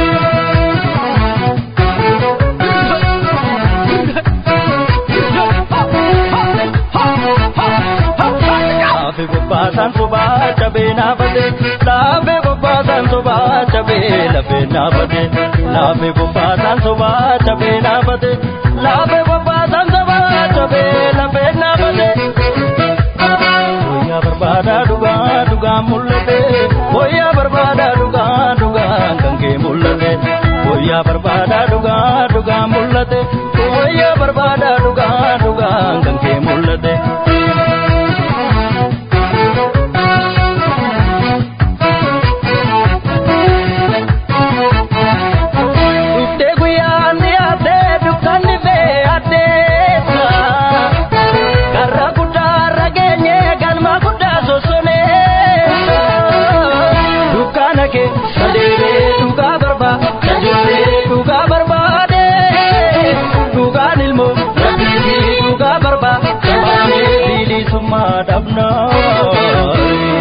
Laafe bobbaasan sobaa cabee naafate laafe bobbaasan sobaa cabee lafee naafate laafe bobbaasan sobaa cabee naafate laafe bobbaasan sobaa cabee lafee naafate. Wayyaa barbaada dhugaa dhugaa mul'ate wayyaa barbaada dhugaa dhugaa kan kee mul'ate wayyaa barbaada dhugaa dhugaa mul'ate wayyaa barbaada dhugaa dhugaa kan kee mul'ate. Dhuftee guyyaan dhiyaatee dukkanni bee addeessa. Karra guddaarra geenye galma guddaa sossoneessa. Dukkaana kee sadeeree dhugaa barbaade sadeeree dhugaa barbaade. Dhugaan ilmoo rabbii dhugaa barbaade sabaanee bilisummaa dhabnaa.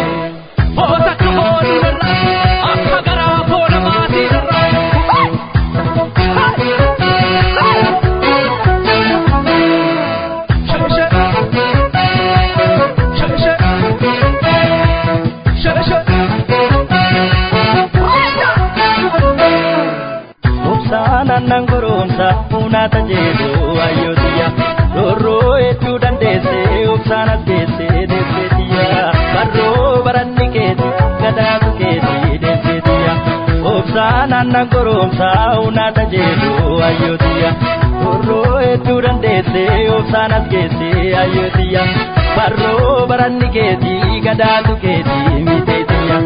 Obsaanan goromsa uunata jedhu ayyootiya roorroo hedduu dandeessee obsaan as geessee deesseetiya barroo baranni keeti gadaatu keeti deesseetiya obsaanan goromsa uunata jedhu ayyootiya roorroo hedduu dandeessee obsaan as geessee ayyootiya barroo baranni keeti gadaatu keeti miteetiya.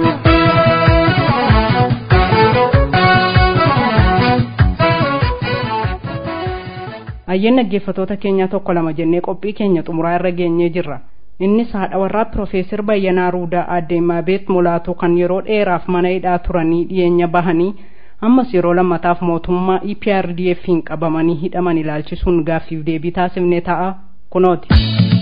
Ayyeen dhaggeeffatoota keenyaa tokko lama jennee qophii keenya xumuraa irra geenyee jirra. Innis haadha warraa Piroofeesar Bayyanaa Ruudaa Aadde Maabeet Mulaatuu kan yeroo dheeraaf mana hidhaa turanii dhiyeenya bahanii ammas yeroo lammataaf mootummaa EPRDF'n qabamanii hidhaman ilaalchisuun gaaffiif deebii taasifnee ta'a kunooti.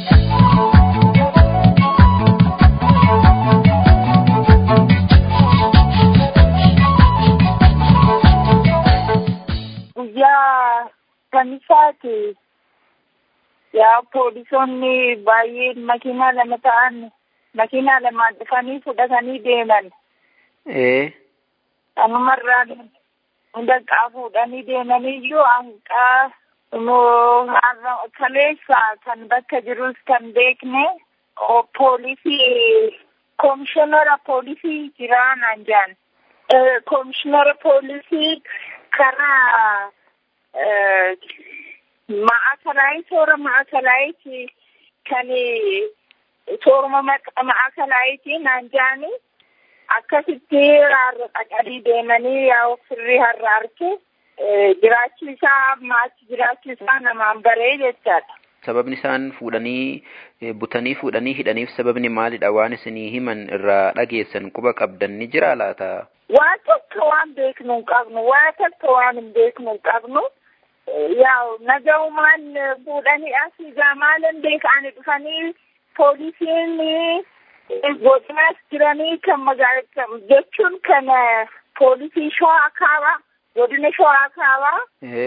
guyyaa kamisaati yaa poolisoonni baay'een makiinaa lama ta'an makiinaa lamaan dhufanii fudhatanii deeman ee kanumarraan hunda qaa fuudhanii deemaniyyuu hanqaa immoo har'a kaleessa kan bakka jirus kan beekne o- poolisii komishinara poolisii jiraa naan jedhan Eh, komishinara poolisii karaa eh, maakalaayii toora maakalaayiti kan tooruma maq- maakalaayiti naan jedhani akkasitti har'a dhaqanii deemanii yaa firri har'a arke jiraachuu isaa maachi jiraachuu isaa namaan baree jechaadha. Sababni isaan fuudhanii butanii fuudhanii hidhaniif sababni maalidha waan isinii himan irraa dhageessan quba qabdan ni jira laata? Waa tokko waan beeknu hin qabnu waa tokko waan hin beeknu hin qabnu yaa nagaumaan fuudhanii asii gamaalan beekanii dhufanii poolisiin godinaas jiranii kan magaala jechuun kan poolisii shawaa kaabaa godina shawaa kaabaa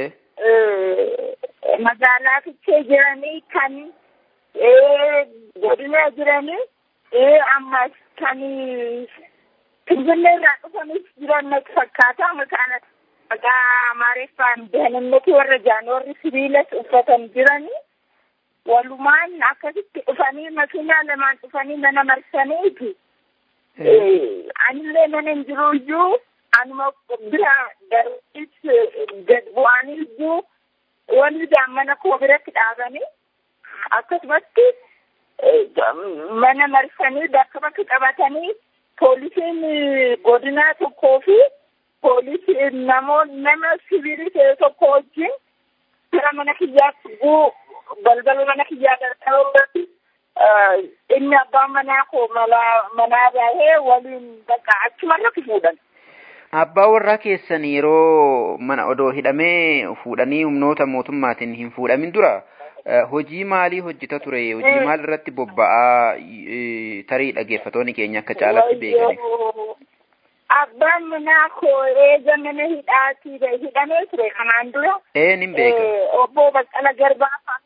magaalaa fichee jiranii kan godina jiranii ammas kan finfinnee irraa dhufanis jiran natti fakkaata maqaan maqaa amaariffaan dahannati warra jaan warri sibiilas uffatan jiranii walumaan akkasitti dhufanii makiinaa lamaan dhufanii mana marsaniiti anillee mana hin jiru iyyuu anuma bira darbis gad bu'anii iyyuu walidaan mana koo biratti dhaabanii akkasumatti mana marsanii bakka bakka qabatanii poolisiin godinaa tokkoo fi poolisiin namoonni nama sibiilii ta'e tokko wajjin gara mana kiyyaatti guu balbala mana kiyyaa darbaruudhaatti inni abbaan manaa koo mala manaa bahee waliin bakka achumarratti fuudhan. Abbaa warraa keessan yeroo mana odoo hidhamee fuudhanii humnoota mootummaatiin hin fuudhamin dura hojii maalii hojjeta ture hojii maal irratti bobba'aa tarii dhaggeeffatoonni keenya akka caalatti beekaniif. Abbaan manaa koo eega mana hidhaatii hidhamee ture kanaan dura. Ee nin beeka. Obbo Baqqala Garbaa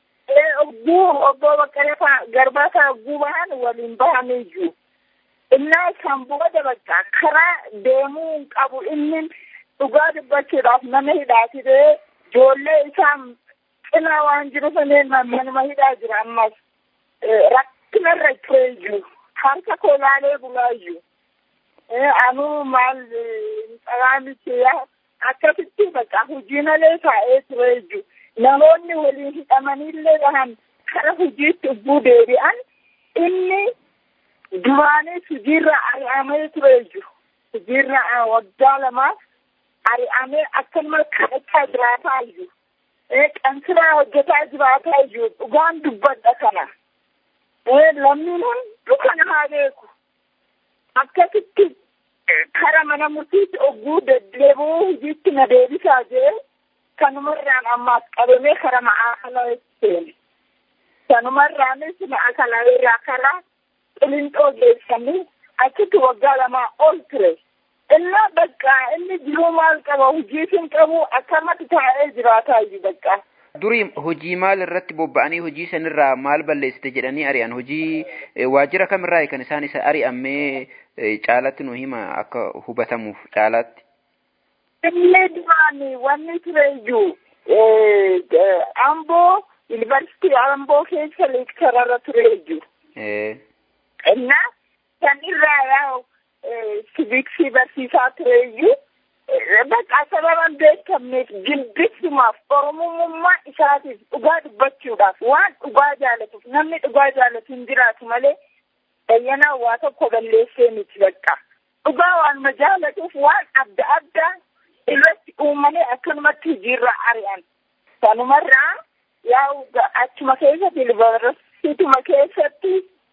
Ogguu obbo Baqqala Garbaa fa'a ogguu bahan waliin bahamee jiru. Innaa kan booda bakka karaa deemuu hin qabu inni dhugaa dubbachuudhaaf nama hidhaati ta'ee ijoollee isaa cinaa waan jiru saneen manuma hidhaa jira ammas rakkinarra turee jiru harka koo laalee bulaa jiru. Anuu maal xalaamichi akkasitti bakka hojii malee taa'ee turee jiru. Namoonni waliin hidhamanillee bahan kara hojiitti ubbuu deebi'an inni duraanis hojiirra ari'amee turee jiru. Hojiirra waggaa lamaaf ari'amee akkanuma kadhachaa jiraataa jiru. Qansiraa hojjetaa jiraataa jiru. Dhugaan dubbadha kana. Lammiin hundi kana haa beeku. Akkasitti kara mana murtiitti ogguu deddeebi'uu hojiitti na deebisaa jee kanumarraan ammaas qabamee kara ma'aakala seene. Kanumarraanis ma'aakala irraa karaa qilinxoo geessanii achitti waggaa lamaa ol ture. Innaa bakka inni jiruu maal qaba hojii hin qabu akkamatti taa'ee jiraataa jiru bakka. Durii hojii maal irratti bobba'anii hojii sanirraa maal balleessite jedhanii ari'an hojii waajjira kamirraa kan isaan isa ari'amee caalatti nu hima akka hubatamuuf caalaatti. Inni duraan wanni ture iyyuu Amboo yuunivarsiitii Amboo keessa leektararra ture iyyuu. Innaa kan irraa yaa siviksii barsiisaa ture iyyuu bakka sababan beekamneef jibbisumaaf oromummaa isaatiif dhugaa dubbachuudhaaf waan dhugaa jaalatuuf namni dhugaa jaalatu hin jiraatu malee bayyanaa waa tokko balleessee miti bakka dhugaa waanuma jaalatuuf waan adda addaa irratti uumanii akkanumatti hojiirra ari'an sanumarraa yaa achuma keessatti yuunivarsiituma keessatti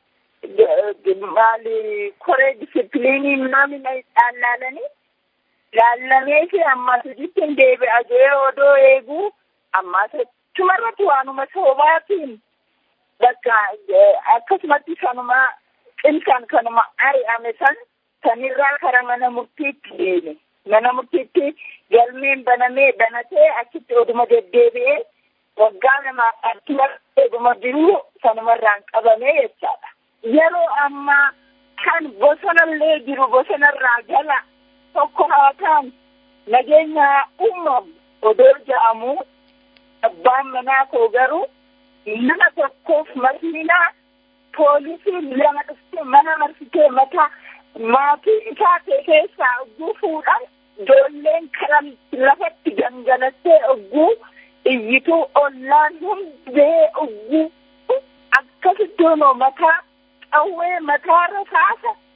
maali koree disipiliinii namni dhaalaalanii laallamee fi ammas hojiitti deebi'a jee odoo eeguu ammas achumarratti waanuma soobaatiin bakka akkasumatti sanuma qilkan kanuma ari'ame san sanirraa kara mana murtiitti deeme mana murtiitti galmeen banamee banatee achitti oduma deddeebi'ee waggaa lama achumatti oduma jiruu sanumarraan qabamee jechaadha. Yeroo ammaa kan bosonallee jiru bosonarraa jala tokko haa ta'an nageenya uumamu odoo ja'amu abbaan manaa koo garuu nama tokkoof makiinaa poolisiin lama dhuftee mana marsitee mataa maatii isaa keessaa ogguu fuudhan ijoolleen karaa lafatti gangalattee ogguu iyyituu ollaan hundee ogguu akkasitti mataa qawwee mataarra kaasa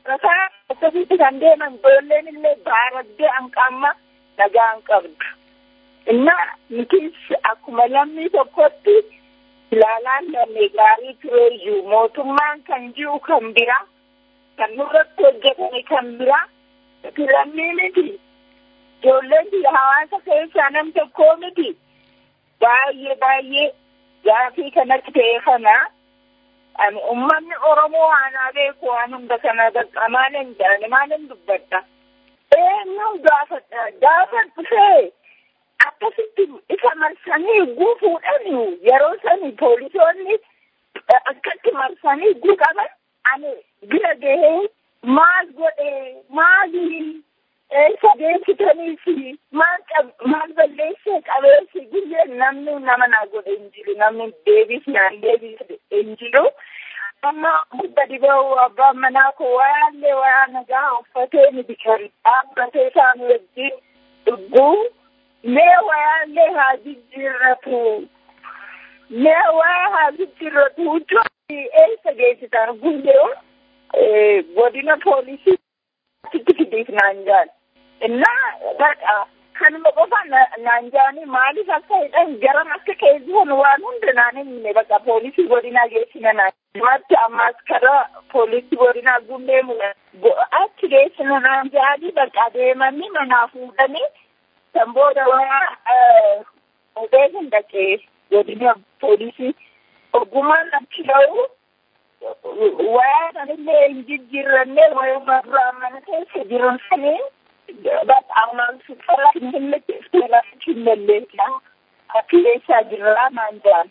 baarataa akkasitti kan deeman ijoolleen illee baaraddee hanqamma nagaa hin qabdu. Innaa nutis akkuma lammii tokkotti ilaalaan lammii gaarii tureeyyuu mootummaan kan jiru kan biraa kan nurratti hojjetame kan biraa nuti lammii miti. Ijoolleen biyya hawaasa keessaa nam tokkoo miti. Baay'ee baay'ee gaafii kanatti ta'e kanaa ani ummanni oromoo waanaa beeku waan hunda kana bakka maalin jaane maalin dubbadha eenyu gaafadha gaafa dhufee akkasitti isa marsanii guufuudhani yeroo sani poolisoonni akkatti marsanii guuqaban ani bira gahee maal godhe maali eessa deemsitaniifi maal maal balleessee qabeessi guyyeen namni nama naa godhe hin jiru namni deebis naan deebis hin jiru amma gudda diba'u abbaan manaa koo wayaallee wayaa nagaa uffatee ni bikan dhaabbatee isaan wajjin dhugguu mee wayaallee haa jijjiirratu mee wayaa haa jijjiirratu huccuu eessa geessitan guyyee godina poolisii achitti fidiif naan jaan innaa badha kanuma qofa naan jaani maaliif akka hidhan garam akka keessan waan hunda naan himne bakka poolisii godinaa geessina naan matti ammas kara poolisii godinaa gundee achi geessina naan jaani bakka deemanii manaa fuudhanii kan booda waa fuudhee hin dhaqee godina poolisii ogummaan achi ga'u wayaa sanillee hin jijjiirranne wayuma duraa mana keessa jiran saniin በጣም ስፈራ ትመለሳ አክሌሳ ጅራ ማንጃን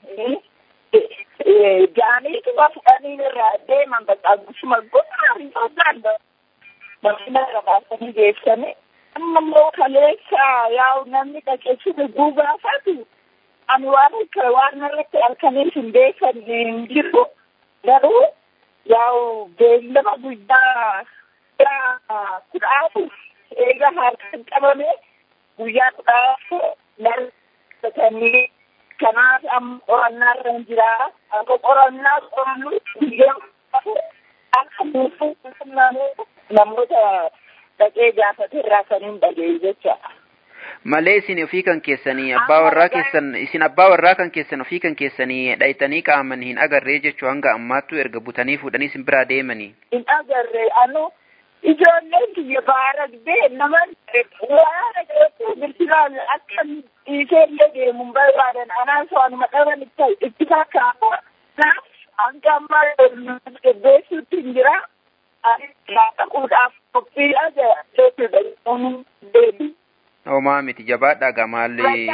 ጃኔቱ በፍቀኒን ራ ደመን በቃ ጉስመ ጎጣሪቶዛለ መኪና ረባሰኒ ጌሰኔ አመሞ ከሌሳ ያው ነምኒ ቀቄሱን ጉጋፋቱ አንዋን ከዋርነረት አልከኔስ እንዴሰን እንጅሩ ገሩ ያው ቤለመ ጉዳ ኩዳቱ eega harkaan qabame guyyaa kudhaaf narratanii kanaaf amma qorannaa irra hin jiraa akka qorannaa qorannu guyyaa akka nuufu namoota dhaqee gaafate irraa kan hin dhagee jecha. Malee isin ofii kan keessanii abbaa warraa keessan isin abbaa warraa kan keessan ofii kan keessanii dhayitanii qaaman hin agarree jechuu hanga ammaattu erga butanii fuudhanii isin biraa deemanii. Hin agarree anu ijoolleen kiyya baaragdee nama waan dhaga'eetu bilbilaan akka dhiiseellee deemuun barbaadan anaan so'anuma dhaban itti fakkaata. Kanaaf hanga ammaa gaggeessuutti hin jira. Dhaquudhaaf qophiidha jechuudha. Deebii. Homaa miti jabaadhaa gamaallee.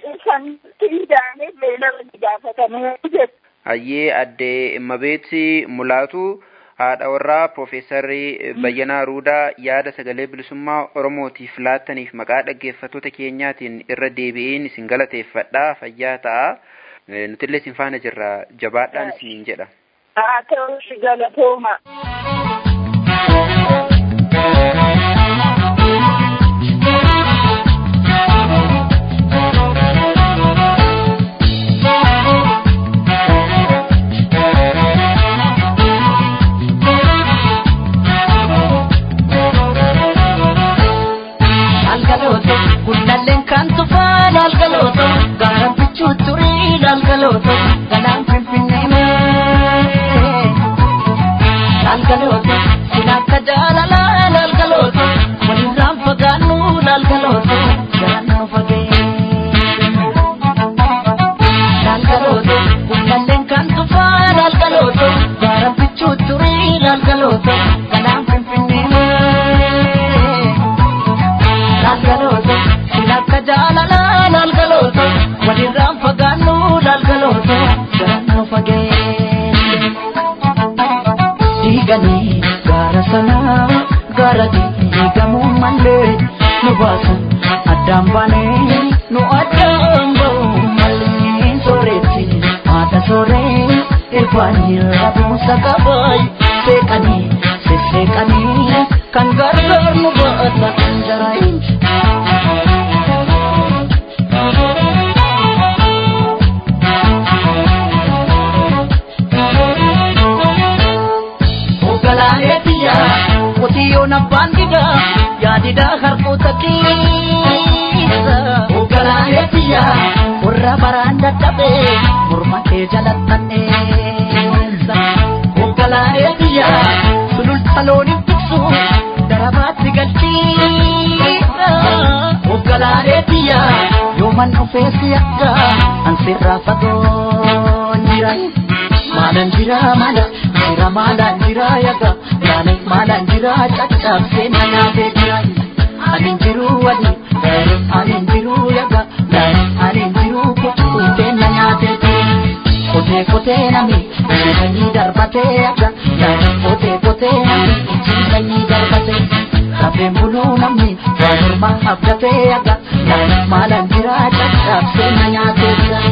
Hayyee addee immabeeti mulaatu haadha warraa Profeesarri Bayyanaa Ruudaa yaada sagalee bilisummaa Oromootiif laattaniif maqaa dhaggeeffattoota keenyaatiin irra deebi'een isin galateeffadhaa fayyaa ta'a. Nutillee isin faana jirra jabaadhaan isiniin jedha. Haa ta'u si galatooma. Algalooto guddalleen kan tufaan algalooto gaara bichuu turii algalooto galaan finfinnee mee algalooto sin akka jaalalaan algalooto walirraan fagaannu algalooto garaan fagee algalooto guddalleen kan tufaan algalooto gaara bichuu turii algalooto galaan finfinnee mee lalgalooto silakka jaalalaa lalgalooto walirraan fagaannu lalgalooto garaan fagee diiganii gaara sanaa gaara diigamuu mallee nu baasan addaan baanee nu addaan ba'u mallee sooretti haadha sooree irfaanii rabuusa qabaay seeqanii sesseeqanii kan gargaar nu baata anjaraayin Ogalaanee biyyaa abbaan didaa yaadidaa harkoota keessa hoogganaalee biyyaa warra baraan dadhabee morma kee jalattanneessa hoogganaalee biyyaa sululta looniin tiksu darabaatti galchiisa hoogganaalee biyyaa yooman dhufeessi akka ansirraa fagoon jira maalan jira maala jira maalan jira yaga maalan maalan jira caccabsee na nyaatee jira anin jiru wali anin jiru yaga anin jiru kuttee na nyaatee jira kotee kotee nami jireenya darbatee yaga kotee kotee nami jireenya darbatee Rafeen buluu namni waa morma abdatee yaga maalan jira caccabsee na nyaatee jira.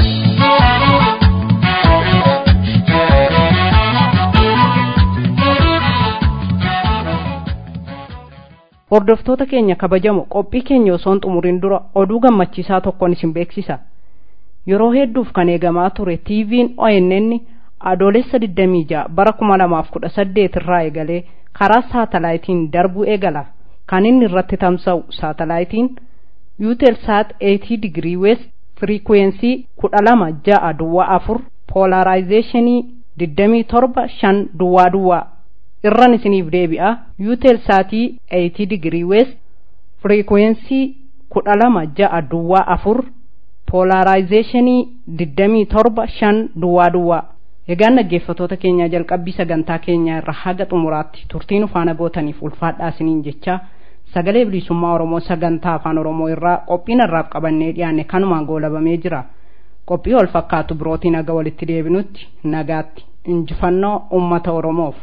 Hordoftoota keenya kabajamoo qophii keenya osoo hin xumuriin dura oduu gammachiisaa tokkoon isin beeksisa. Yeroo hedduuf kan eegamaa ture TV'n ONN adoolessa 26 bara 2018 irraa eegalee karaa saatalaayitiin darbuu eegala. Kan inni irratti tamsa'u saatalaayitiin Eutelsat 80 degree west frequency 12 duwwaa 4 polarizationii 27 5 duwwaa duwwaa irran isiniif deebi'a Eutelsaatii 80 degree west frequency 12 duwwaa 4 polarizationii 27 5 duwwaa duwwaa egaan dhaggeeffatoota keenya jalqabbii sagantaa keenya irra haga xumuraatti turtiin ufaana gootaniif ulfaadhaa isiniin jecha sagalee bilisummaa oromoo sagantaa afaan oromoo irraa qophiin irraaf qabannee dhiyaanne kanumaan goolabamee jira qophii wal fakkaatu birootiin haga walitti deebinutti nagaatti injifannoo ummata oromoof.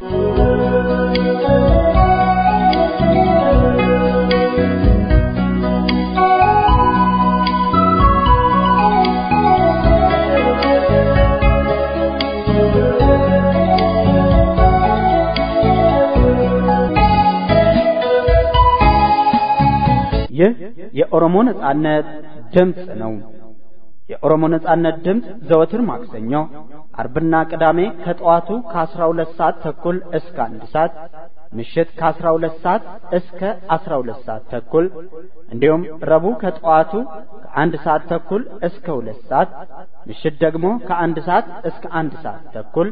ይህ የኦሮሞ ነጻነት ድምፅ ነው። የኦሮሞ ነጻነት ድምፅ ዘወትር ማክሰኞ፣ አርብና ቅዳሜ ከጠዋቱ ከ12 ሰዓት ተኩል እስከ አንድ ሰዓት ምሽት ከ12 ሰዓት እስከ 12 ሰዓት ተኩል እንዲሁም ረቡዕ ከጠዋቱ ከአንድ ሰዓት ተኩል እስከ ሁለት ሰዓት ምሽት ደግሞ ከአንድ ሰዓት እስከ አንድ ሰዓት ተኩል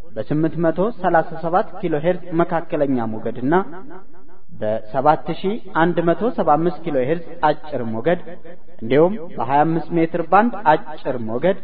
በ837 ኪሎ ሄርዝ መካከለኛ ሞገድና በ7175 ኪሎ ሄርዝ አጭር ሞገድ እንዲሁም በ25 ሜትር ባንድ አጭር ሞገድ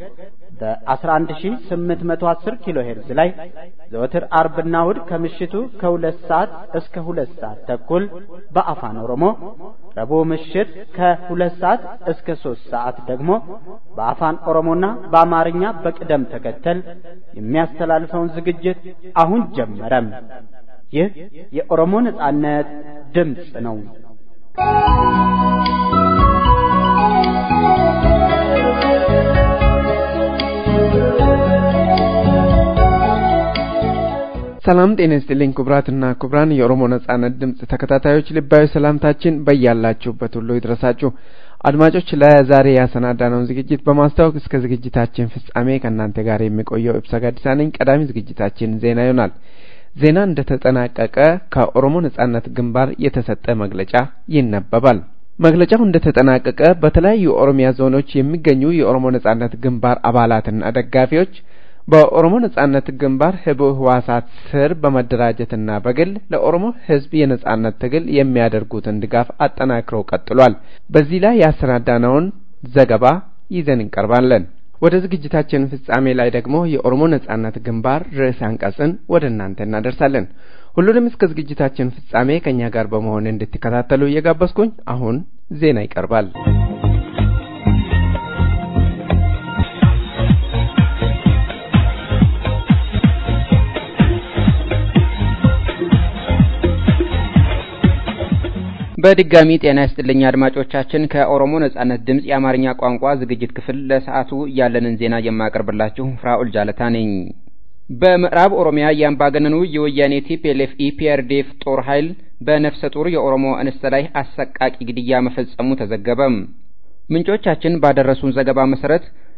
በ11810 ኪሎ ሄርዝ ላይ ዘወትር አርብና እሁድ ከምሽቱ ከሁለት ሰዓት እስከ ሁለት ሰዓት ተኩል በአፋን ኦሮሞ ረቡዕ ምሽት ከሁለት ሰዓት እስከ ሶስት ሰዓት ደግሞ በአፋን ኦሮሞና በአማርኛ በቅደም ተከተል የሚያስተላልፈውን ዝግጅት አሁን ጀመረም። ይህ የኦሮሞ ነጻነት ድምፅ ነው። ሰላም ጤና ይስጥልኝ ክቡራትና ክቡራን የኦሮሞ ነጻነት ድምፅ ተከታታዮች ልባዊ ሰላምታችን በያላችሁበት ሁሉ ይድረሳችሁ። አድማጮች ለዛሬ ያሰናዳነውን ዝግጅት በማስታወቅ እስከ ዝግጅታችን ፍጻሜ ከእናንተ ጋር የሚቆየው ኢብሳ ጋዲሳ ነኝ። ቀዳሚ ዝግጅታችን ዜና ይሆናል። ዜና እንደተጠናቀቀ ከኦሮሞ ነጻነት ግንባር የተሰጠ መግለጫ ይነበባል። መግለጫው እንደተጠናቀቀ በተለያዩ የኦሮሚያ ዞኖች የሚገኙ የኦሮሞ ነጻነት ግንባር አባላትና ደጋፊዎች በኦሮሞ ነጻነት ግንባር ህቡዕ ህዋሳት ስር በመደራጀትና በግል ለኦሮሞ ህዝብ የነጻነት ትግል የሚያደርጉትን ድጋፍ አጠናክረው ቀጥሏል። በዚህ ላይ ያሰናዳነውን ዘገባ ይዘን እንቀርባለን። ወደ ዝግጅታችን ፍጻሜ ላይ ደግሞ የኦሮሞ ነጻነት ግንባር ርዕሰ አንቀጽን ወደ እናንተ እናደርሳለን። ሁሉንም እስከ ዝግጅታችን ፍጻሜ ከእኛ ጋር በመሆን እንድትከታተሉ እየጋበዝኩኝ አሁን ዜና ይቀርባል። በድጋሚ ጤና ይስጥልኝ አድማጮቻችን። ከኦሮሞ ነጻነት ድምፅ የአማርኛ ቋንቋ ዝግጅት ክፍል ለሰዓቱ ያለንን ዜና የማቀርብላችሁ ፍራኡል ጃለታ ነኝ። በምዕራብ ኦሮሚያ የአምባገነኑ የወያኔ ቲፒኤልኤፍ ኢፒአርዲኤፍ ጦር ኃይል በነፍሰ ጡር የኦሮሞ እንስት ላይ አሰቃቂ ግድያ መፈጸሙ ተዘገበ። ምንጮቻችን ባደረሱን ዘገባ መሰረት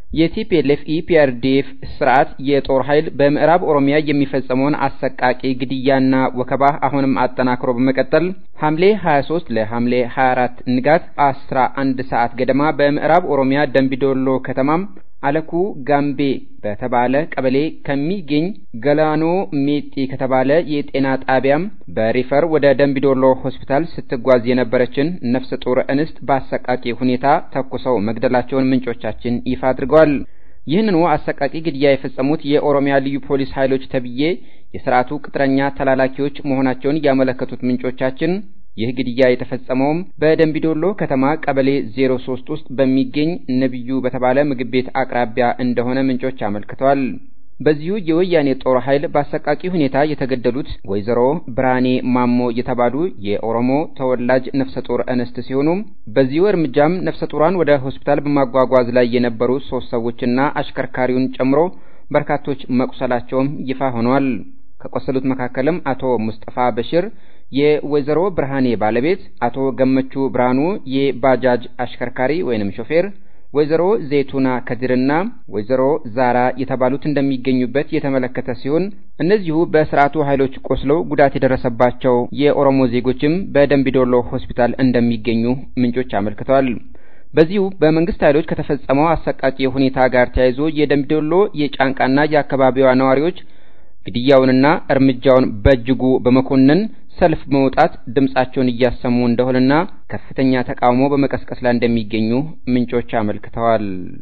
የቲፒኤልኤፍ ኢፒአርዲኤፍ ስርዓት የጦር ኃይል በምዕራብ ኦሮሚያ የሚፈጸመውን አሰቃቂ ግድያና ወከባ አሁንም አጠናክሮ በመቀጠል ሐምሌ 23 ለሐምሌ 24 ንጋት 11 ሰዓት ገደማ በምዕራብ ኦሮሚያ ደንቢዶሎ ከተማም አለኩ ጋምቤ በተባለ ቀበሌ ከሚገኝ ገላኖ ሜጢ ከተባለ የጤና ጣቢያም በሪፈር ወደ ደንቢዶሎ ሆስፒታል ስትጓዝ የነበረችን ነፍሰ ጡር እንስት በአሰቃቂ ሁኔታ ተኩሰው መግደላቸውን ምንጮቻችን ይፋ አድርገዋል። ይህንኑ አሰቃቂ ግድያ የፈጸሙት የኦሮሚያ ልዩ ፖሊስ ኃይሎች ተብዬ የስርዓቱ ቅጥረኛ ተላላኪዎች መሆናቸውን ያመለከቱት ምንጮቻችን ይህ ግድያ የተፈጸመውም በደንቢዶሎ ከተማ ቀበሌ 03 ውስጥ በሚገኝ ነብዩ በተባለ ምግብ ቤት አቅራቢያ እንደሆነ ምንጮች አመልክተዋል። በዚሁ የወያኔ ጦር ኃይል በአሰቃቂ ሁኔታ የተገደሉት ወይዘሮ ብርሃኔ ማሞ የተባሉ የኦሮሞ ተወላጅ ነፍሰ ጡር እንስት ሲሆኑ በዚሁ እርምጃም ነፍሰ ጡሯን ወደ ሆስፒታል በማጓጓዝ ላይ የነበሩ ሶስት ሰዎችና አሽከርካሪውን ጨምሮ በርካቶች መቁሰላቸውም ይፋ ሆኗል። ከቆሰሉት መካከልም አቶ ሙስጠፋ በሽር የወይዘሮ ብርሃኔ ባለቤት፣ አቶ ገመቹ ብርሃኑ የባጃጅ አሽከርካሪ ወይንም ሾፌር፣ ወይዘሮ ዘይቱና ከድርና ወይዘሮ ዛራ የተባሉት እንደሚገኙበት የተመለከተ ሲሆን እነዚሁ በስርዓቱ ኃይሎች ቆስለው ጉዳት የደረሰባቸው የኦሮሞ ዜጎችም በደንቢዶሎ ሆስፒታል እንደሚገኙ ምንጮች አመልክተዋል። በዚሁ በመንግስት ኃይሎች ከተፈጸመው አሰቃቂ ሁኔታ ጋር ተያይዞ የደንቢዶሎ የጫንቃና የአካባቢዋ ነዋሪዎች ግድያውንና እርምጃውን በእጅጉ በመኮነን ሰልፍ በመውጣት ድምጻቸውን እያሰሙ እንደሆነና ከፍተኛ ተቃውሞ በመቀስቀስ ላይ እንደሚገኙ ምንጮች አመልክተዋል።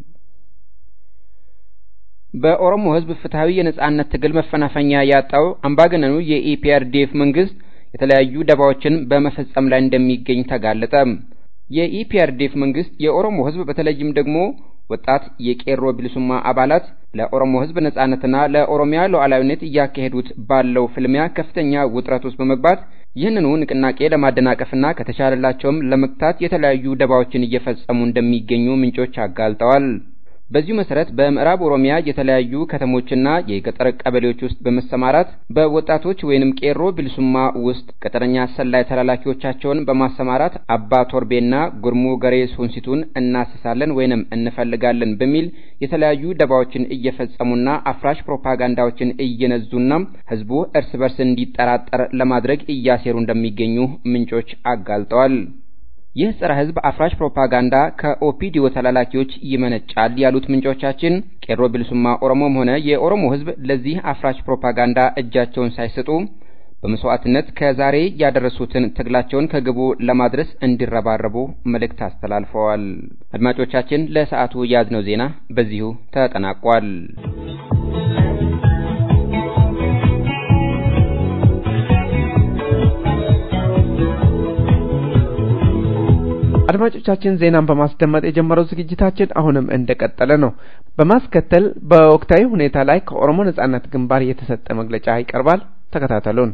በኦሮሞ ሕዝብ ፍትሐዊ የነጻነት ትግል መፈናፈኛ ያጣው አምባገነኑ የኢፒአርዲኤፍ መንግስት የተለያዩ ደባዎችን በመፈጸም ላይ እንደሚገኝ ተጋለጠ። የኢፒአርዲኤፍ መንግስት የኦሮሞ ሕዝብ በተለይም ደግሞ ወጣት የቄሮ ቢልሱማ አባላት ለኦሮሞ ህዝብ ነጻነትና ለኦሮሚያ ሉዓላዊነት እያካሄዱት ባለው ፍልሚያ ከፍተኛ ውጥረት ውስጥ በመግባት ይህንኑ ንቅናቄ ለማደናቀፍና ከተቻለላቸውም ለመግታት የተለያዩ ደባዎችን እየፈጸሙ እንደሚገኙ ምንጮች አጋልጠዋል። በዚሁ መሰረት በምዕራብ ኦሮሚያ የተለያዩ ከተሞችና የገጠር ቀበሌዎች ውስጥ በመሰማራት በወጣቶች ወይንም ቄሮ ቢልሱማ ውስጥ ቅጥረኛ ሰላይ ተላላኪዎቻቸውን በማሰማራት አባ ቶርቤና ጉርሙ ገሬ ሱንሲቱን እናስሳለን ወይንም እንፈልጋለን በሚል የተለያዩ ደባዎችን እየፈጸሙና አፍራሽ ፕሮፓጋንዳዎችን እየነዙና ህዝቡ እርስ በርስ እንዲጠራጠር ለማድረግ እያሴሩ እንደሚገኙ ምንጮች አጋልጠዋል። ይህ ጸረ ህዝብ አፍራሽ ፕሮፓጋንዳ ከኦፒዲዮ ተላላኪዎች ይመነጫል ያሉት ምንጮቻችን ቄሮ ቢልሱማ ኦሮሞም ሆነ የኦሮሞ ህዝብ ለዚህ አፍራሽ ፕሮፓጋንዳ እጃቸውን ሳይሰጡ በመስዋዕትነት ከዛሬ ያደረሱትን ትግላቸውን ከግቡ ለማድረስ እንዲረባረቡ መልእክት አስተላልፈዋል። አድማጮቻችን፣ ለሰዓቱ የያዝነው ዜና በዚሁ ተጠናቋል። አድማጮቻችን ዜናን በማስደመጥ የጀመረው ዝግጅታችን አሁንም እንደቀጠለ ነው። በማስከተል በወቅታዊ ሁኔታ ላይ ከኦሮሞ ነጻነት ግንባር የተሰጠ መግለጫ ይቀርባል። ተከታተሉን።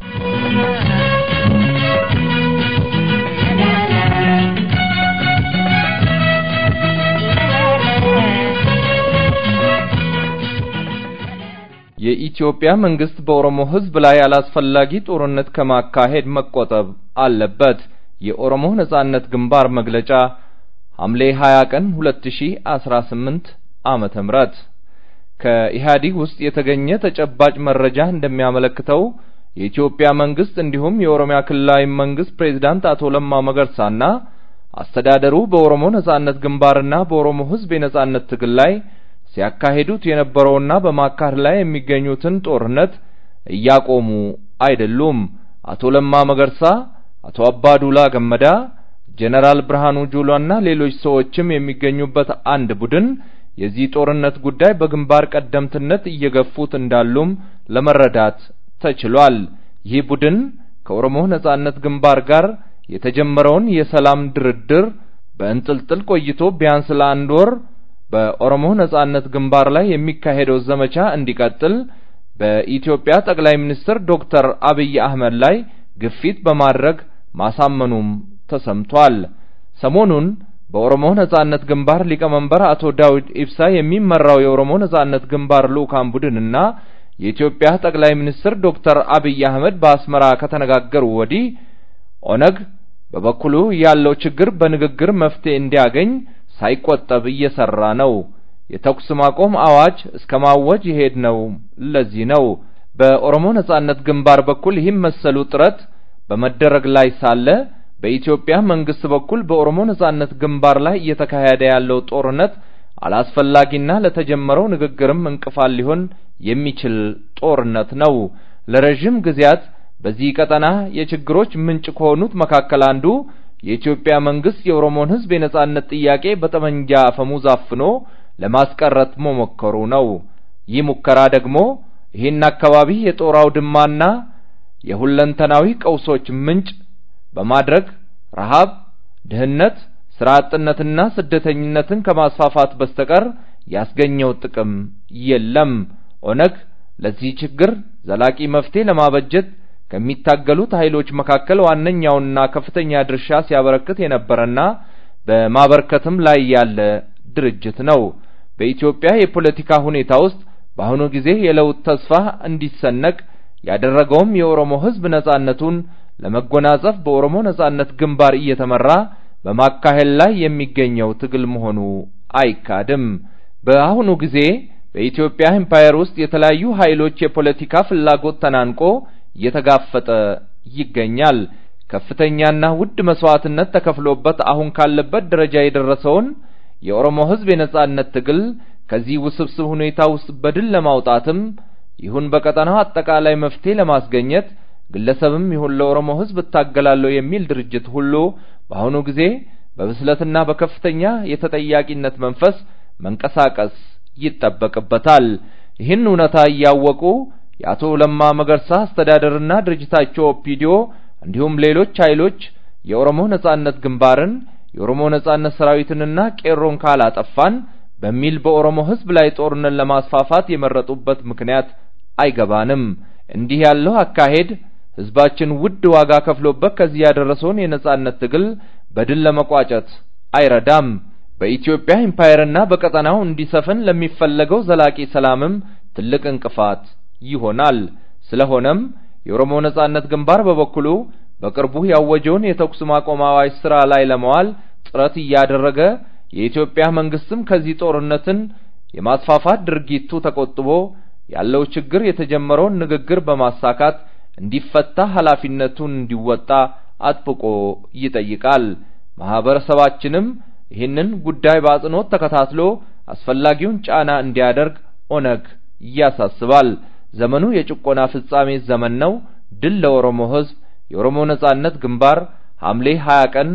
የኢትዮጵያ መንግስት በኦሮሞ ህዝብ ላይ አላስፈላጊ ጦርነት ከማካሄድ መቆጠብ አለበት። የኦሮሞ ነጻነት ግንባር መግለጫ ሐምሌ 20 ቀን 2018 ዓመተ ምህረት ከኢህአዲግ ውስጥ የተገኘ ተጨባጭ መረጃ እንደሚያመለክተው የኢትዮጵያ መንግስት እንዲሁም የኦሮሚያ ክልላዊ መንግስት ፕሬዝዳንት አቶ ለማ መገርሳና አስተዳደሩ በኦሮሞ ነጻነት ግንባርና በኦሮሞ ህዝብ የነጻነት ትግል ላይ ሲያካሂዱት የነበረውና በማካሄድ ላይ የሚገኙትን ጦርነት እያቆሙ አይደሉም። አቶ ለማ መገርሳ አቶ አባዱላ ገመዳ፣ ጀነራል ብርሃኑ ጁላና ሌሎች ሰዎችም የሚገኙበት አንድ ቡድን የዚህ ጦርነት ጉዳይ በግንባር ቀደምትነት እየገፉት እንዳሉም ለመረዳት ተችሏል። ይህ ቡድን ከኦሮሞ ነጻነት ግንባር ጋር የተጀመረውን የሰላም ድርድር በእንጥልጥል ቆይቶ ቢያንስ ለአንድ ወር በኦሮሞ ነጻነት ግንባር ላይ የሚካሄደው ዘመቻ እንዲቀጥል በኢትዮጵያ ጠቅላይ ሚኒስትር ዶክተር አብይ አህመድ ላይ ግፊት በማድረግ ማሳመኑም ተሰምቷል። ሰሞኑን በኦሮሞ ነጻነት ግንባር ሊቀመንበር አቶ ዳዊድ ኢብሳ የሚመራው የኦሮሞ ነጻነት ግንባር ልኡካን ቡድንና የኢትዮጵያ ጠቅላይ ሚኒስትር ዶክተር አብይ አህመድ በአስመራ ከተነጋገሩ ወዲህ ኦነግ በበኩሉ ያለው ችግር በንግግር መፍትሄ እንዲያገኝ ሳይቆጠብ እየሰራ ነው። የተኩስ ማቆም አዋጅ እስከ ማወጅ ይሄድ ነው። ለዚህ ነው በኦሮሞ ነጻነት ግንባር በኩል ይህም መሰሉ ጥረት በመደረግ ላይ ሳለ በኢትዮጵያ መንግስት በኩል በኦሮሞ ነጻነት ግንባር ላይ እየተካሄደ ያለው ጦርነት አላስፈላጊና ለተጀመረው ንግግርም እንቅፋት ሊሆን የሚችል ጦርነት ነው። ለረጅም ጊዜያት በዚህ ቀጠና የችግሮች ምንጭ ከሆኑት መካከል አንዱ የኢትዮጵያ መንግስት የኦሮሞን ህዝብ የነጻነት ጥያቄ በጠመንጃ አፈሙዝ አፍኖ ለማስቀረት መሞከሩ ነው። ይህ ሙከራ ደግሞ ይህን አካባቢ የጦር አውድማና የሁለንተናዊ ቀውሶች ምንጭ በማድረግ ረሃብ፣ ድህነት፣ ስራ አጥነትና ስደተኝነትን ከማስፋፋት በስተቀር ያስገኘው ጥቅም የለም። ኦነግ ለዚህ ችግር ዘላቂ መፍትሄ ለማበጀት ከሚታገሉት ኃይሎች መካከል ዋነኛውና ከፍተኛ ድርሻ ሲያበረክት የነበረና በማበርከትም ላይ ያለ ድርጅት ነው። በኢትዮጵያ የፖለቲካ ሁኔታ ውስጥ በአሁኑ ጊዜ የለውጥ ተስፋ እንዲሰነቅ ያደረገውም የኦሮሞ ህዝብ ነጻነቱን ለመጎናጸፍ በኦሮሞ ነጻነት ግንባር እየተመራ በማካሄድ ላይ የሚገኘው ትግል መሆኑ አይካድም። በአሁኑ ጊዜ በኢትዮጵያ ኤምፓየር ውስጥ የተለያዩ ኃይሎች የፖለቲካ ፍላጎት ተናንቆ እየተጋፈጠ ይገኛል። ከፍተኛና ውድ መስዋዕትነት ተከፍሎበት አሁን ካለበት ደረጃ የደረሰውን የኦሮሞ ህዝብ የነጻነት ትግል ከዚህ ውስብስብ ሁኔታ ውስጥ በድል ለማውጣትም ይሁን በቀጠናው አጠቃላይ መፍትሄ ለማስገኘት ግለሰብም ይሁን ለኦሮሞ ህዝብ እታገላለሁ የሚል ድርጅት ሁሉ በአሁኑ ጊዜ በብስለትና በከፍተኛ የተጠያቂነት መንፈስ መንቀሳቀስ ይጠበቅበታል። ይህን እውነታ እያወቁ የአቶ ለማ መገርሳ አስተዳደርና ድርጅታቸው ኦፒዲዮ እንዲሁም ሌሎች ኃይሎች የኦሮሞ ነጻነት ግንባርን የኦሮሞ ነጻነት ሰራዊትንና ቄሮን ካላጠፋን በሚል በኦሮሞ ህዝብ ላይ ጦርነት ለማስፋፋት የመረጡበት ምክንያት አይገባንም። እንዲህ ያለው አካሄድ ህዝባችን ውድ ዋጋ ከፍሎበት ከዚህ ያደረሰውን የነጻነት ትግል በድል ለመቋጨት አይረዳም። በኢትዮጵያ ኢምፓየርና በቀጠናው እንዲሰፍን ለሚፈለገው ዘላቂ ሰላምም ትልቅ እንቅፋት ይሆናል። ስለሆነም የኦሮሞ ነጻነት ግንባር በበኩሉ በቅርቡ ያወጀውን የተኩስ ማቆም አዋጅ ስራ ላይ ለመዋል ጥረት እያደረገ የኢትዮጵያ መንግስትም ከዚህ ጦርነትን የማስፋፋት ድርጊቱ ተቆጥቦ ያለው ችግር የተጀመረውን ንግግር በማሳካት እንዲፈታ ኃላፊነቱን እንዲወጣ አጥብቆ ይጠይቃል። ማህበረሰባችንም ይህንን ጉዳይ በአጽንኦት ተከታትሎ አስፈላጊውን ጫና እንዲያደርግ ኦነግ ያሳስባል። ዘመኑ የጭቆና ፍጻሜ ዘመን ነው። ድል ለኦሮሞ ህዝብ። የኦሮሞ ነጻነት ግንባር ሐምሌ 20 ቀን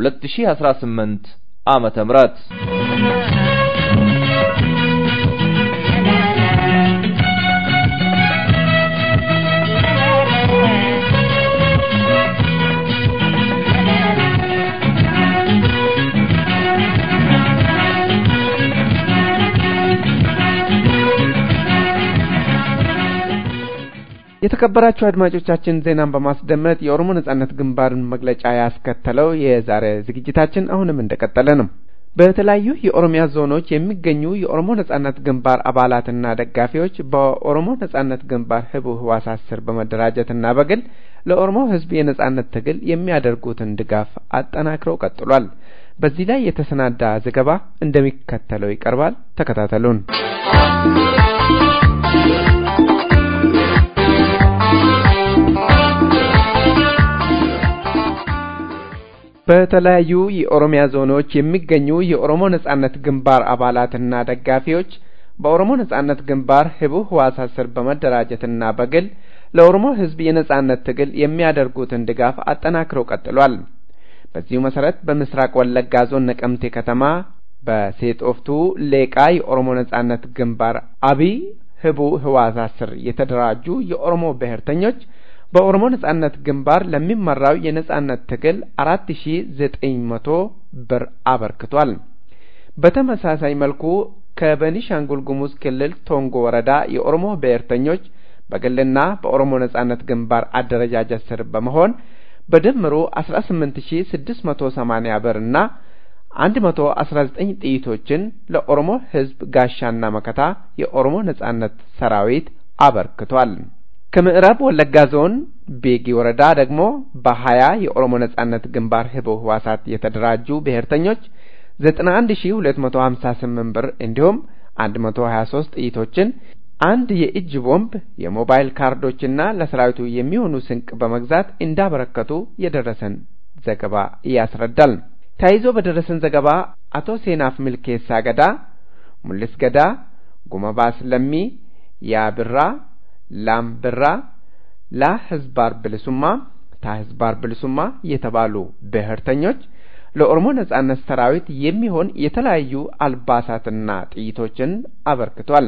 2018 ዓመተ ምህረት የተከበራችሁ አድማጮቻችን ዜናን በማስደመጥ የኦሮሞ ነጻነት ግንባርን መግለጫ ያስከተለው የዛሬ ዝግጅታችን አሁንም እንደቀጠለ ነው። በተለያዩ የኦሮሚያ ዞኖች የሚገኙ የኦሮሞ ነጻነት ግንባር አባላትና ደጋፊዎች በኦሮሞ ነጻነት ግንባር ህቡ ህዋሳት ስር በመደራጀትና በግል ለኦሮሞ ህዝብ የነጻነት ትግል የሚያደርጉትን ድጋፍ አጠናክረው ቀጥሏል። በዚህ ላይ የተሰናዳ ዘገባ እንደሚከተለው ይቀርባል። ተከታተሉን። በተለያዩ የኦሮሚያ ዞኖች የሚገኙ የኦሮሞ ነጻነት ግንባር አባላትና ደጋፊዎች በኦሮሞ ነጻነት ግንባር ህቡ ህዋሳት ስር በመደራጀትና በግል ለኦሮሞ ህዝብ የነጻነት ትግል የሚያደርጉትን ድጋፍ አጠናክረው ቀጥሏል። በዚሁ መሰረት በምስራቅ ወለጋ ዞን ነቀምቴ ከተማ በሴጦፍቱ ሌቃ የኦሮሞ ነጻነት ግንባር አብይ ህቡ ህዋሳት ስር የተደራጁ የኦሮሞ ብሔርተኞች በኦሮሞ ነጻነት ግንባር ለሚመራው የነጻነት ትግል አራት ሺ ዘጠኝ መቶ ብር አበርክቷል። በተመሳሳይ መልኩ ከቤኒሻንጉል ጉሙዝ ክልል ቶንጎ ወረዳ የኦሮሞ ብሔርተኞች በግልና በኦሮሞ ነጻነት ግንባር አደረጃጀት ስር በመሆን በድምሩ አስራ ስምንት ሺ ስድስት መቶ ሰማኒያ ብር እና አንድ መቶ አስራ ዘጠኝ ጥይቶችን ለኦሮሞ ህዝብ ጋሻና መከታ የኦሮሞ ነጻነት ሰራዊት አበርክቷል። ከምዕራብ ወለጋ ዞን ቤጊ ወረዳ ደግሞ በሀያ የኦሮሞ ነጻነት ግንባር ህቦ ህዋሳት የተደራጁ ብሔርተኞች ዘጠና አንድ ሺ ሁለት መቶ ሀምሳ ስምንት ብር እንዲሁም 123 ጥይቶችን፣ አንድ የእጅ ቦምብ፣ የሞባይል ካርዶችና ለሰራዊቱ የሚሆኑ ስንቅ በመግዛት እንዳበረከቱ የደረሰን ዘገባ ያስረዳል። ተያይዞ በደረሰን ዘገባ አቶ ሴናፍ ሚልኬሳ ገዳ፣ ሙልስ ገዳ፣ ጉመባስ ለሚ፣ ያብራ፣ ላምብራ፣ ላ ህዝባር ብልሱማ፣ ታ ህዝባር ብልሱማ የተባሉ ብሔርተኞች ለኦሮሞ ነጻነት ሰራዊት የሚሆን የተለያዩ አልባሳትና ጥይቶችን አበርክቷል።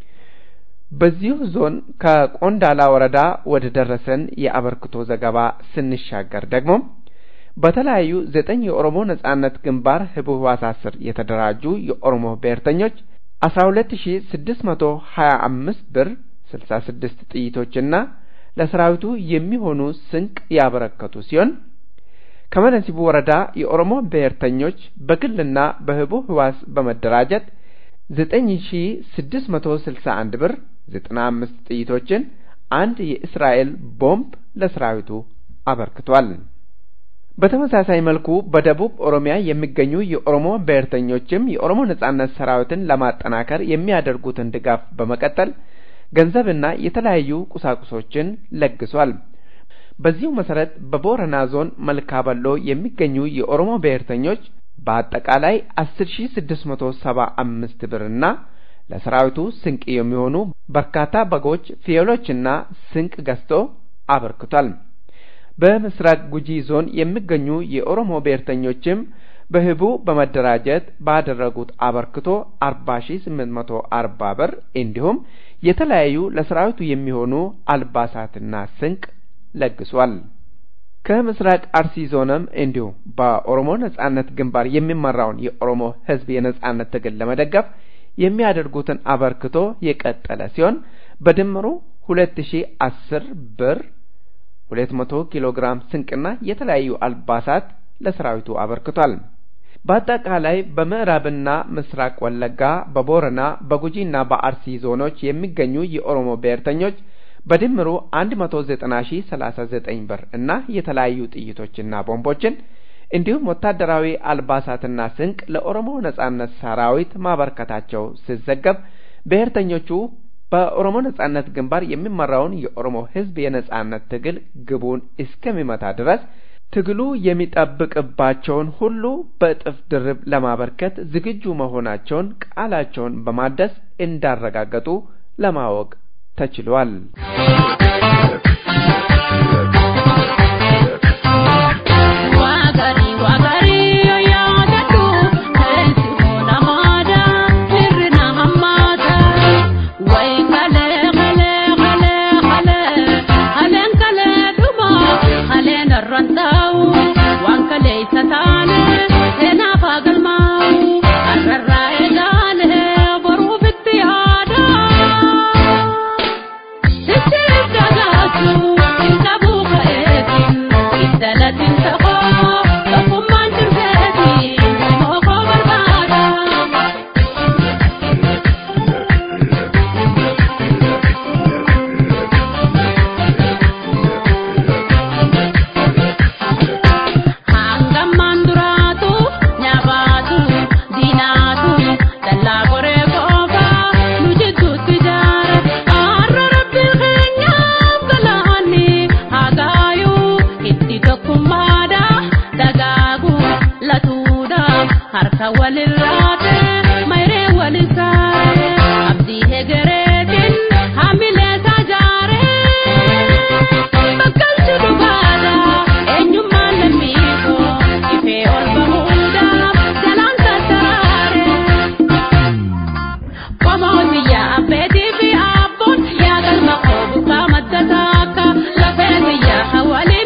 በዚሁ ዞን ከቆንዳላ ወረዳ ወደ ደረሰን የአበርክቶ ዘገባ ስንሻገር ደግሞ በተለያዩ ዘጠኝ የኦሮሞ ነጻነት ግንባር ህቡዕ ህዋሳት ስር የተደራጁ የኦሮሞ ብሔርተኞች አስራ ሁለት ሺ ስድስት መቶ ሀያ አምስት ብር ስልሳ ስድስት ጥይቶችና ለሰራዊቱ የሚሆኑ ስንቅ ያበረከቱ ሲሆን ከመነሲቡ ወረዳ የኦሮሞ ብሔርተኞች በግልና በህቡዕ ህዋስ በመደራጀት ዘጠኝ ሺ ስድስት መቶ ስልሳ አንድ ብር ዘጠና አምስት ጥይቶችን አንድ የእስራኤል ቦምብ ለሰራዊቱ አበርክቷል። በተመሳሳይ መልኩ በደቡብ ኦሮሚያ የሚገኙ የኦሮሞ ብሔርተኞችም የኦሮሞ ነጻነት ሰራዊትን ለማጠናከር የሚያደርጉትን ድጋፍ በመቀጠል ገንዘብና የተለያዩ ቁሳቁሶችን ለግሷል። በዚሁ መሰረት በቦረና ዞን መልካ በሎ የሚገኙ የኦሮሞ ብሔርተኞች በአጠቃላይ አስር ሺ ስድስት መቶ ሰባ አምስት ብርና ለሰራዊቱ ስንቅ የሚሆኑ በርካታ በጎች፣ ፍየሎችና ስንቅ ገዝቶ አበርክቷል። በምስራቅ ጉጂ ዞን የሚገኙ የኦሮሞ ብሔርተኞችም በህቡ በመደራጀት ባደረጉት አበርክቶ አርባ ሺ ስምንት መቶ አርባ ብር እንዲሁም የተለያዩ ለሰራዊቱ የሚሆኑ አልባሳትና ስንቅ ለግሷል። ከምስራቅ አርሲ ዞንም እንዲሁ በኦሮሞ ነጻነት ግንባር የሚመራውን የኦሮሞ ህዝብ የነጻነት ትግል ለመደገፍ የሚያደርጉትን አበርክቶ የቀጠለ ሲሆን በድምሩ ሁለት ሺ አስር ብር ሁለት መቶ ኪሎ ግራም ስንቅና የተለያዩ አልባሳት ለሰራዊቱ አበርክቷል። በአጠቃላይ በምዕራብና ምስራቅ ወለጋ፣ በቦረና፣ በጉጂና በአርሲ ዞኖች የሚገኙ የኦሮሞ ብሔርተኞች በድምሩ 190039 ብር እና የተለያዩ ጥይቶችና ቦምቦችን እንዲሁም ወታደራዊ አልባሳትና ስንቅ ለኦሮሞ ነጻነት ሰራዊት ማበርከታቸው ሲዘገብ ብሔርተኞቹ በኦሮሞ ነጻነት ግንባር የሚመራውን የኦሮሞ ህዝብ የነጻነት ትግል ግቡን እስከሚመታ ድረስ ትግሉ የሚጠብቅባቸውን ሁሉ በእጥፍ ድርብ ለማበርከት ዝግጁ መሆናቸውን ቃላቸውን በማደስ እንዳረጋገጡ ለማወቅ ተችሏል።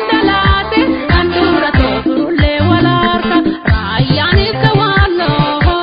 Raayaan isa waan loo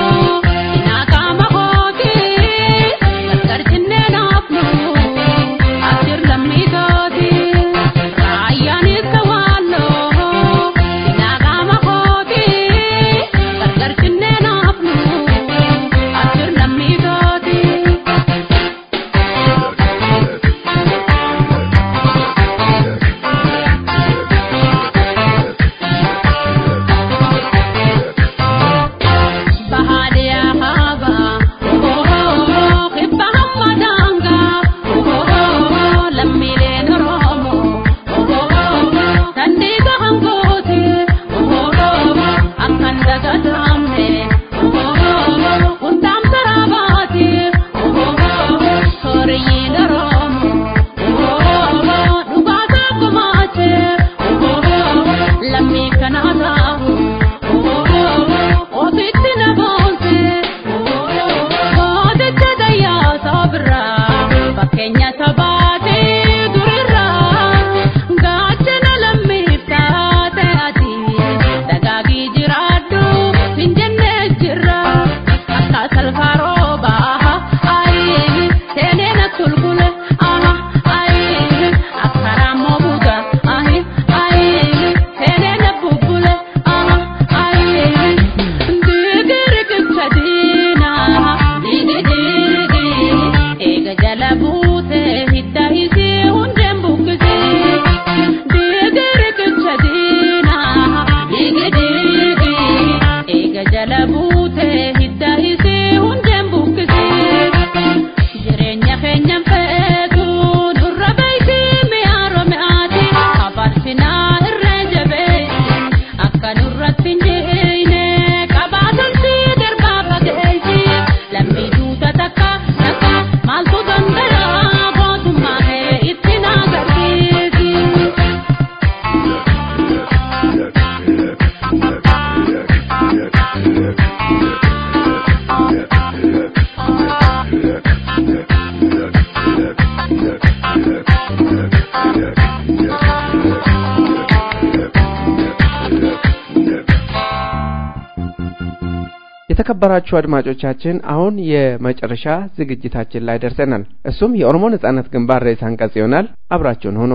የተከበራችሁ አድማጮቻችን አሁን የመጨረሻ ዝግጅታችን ላይ ደርሰናል። እሱም የኦሮሞ ነጻነት ግንባር ርዕሰ አንቀጽ ይሆናል። አብራችሁን ሁኑ።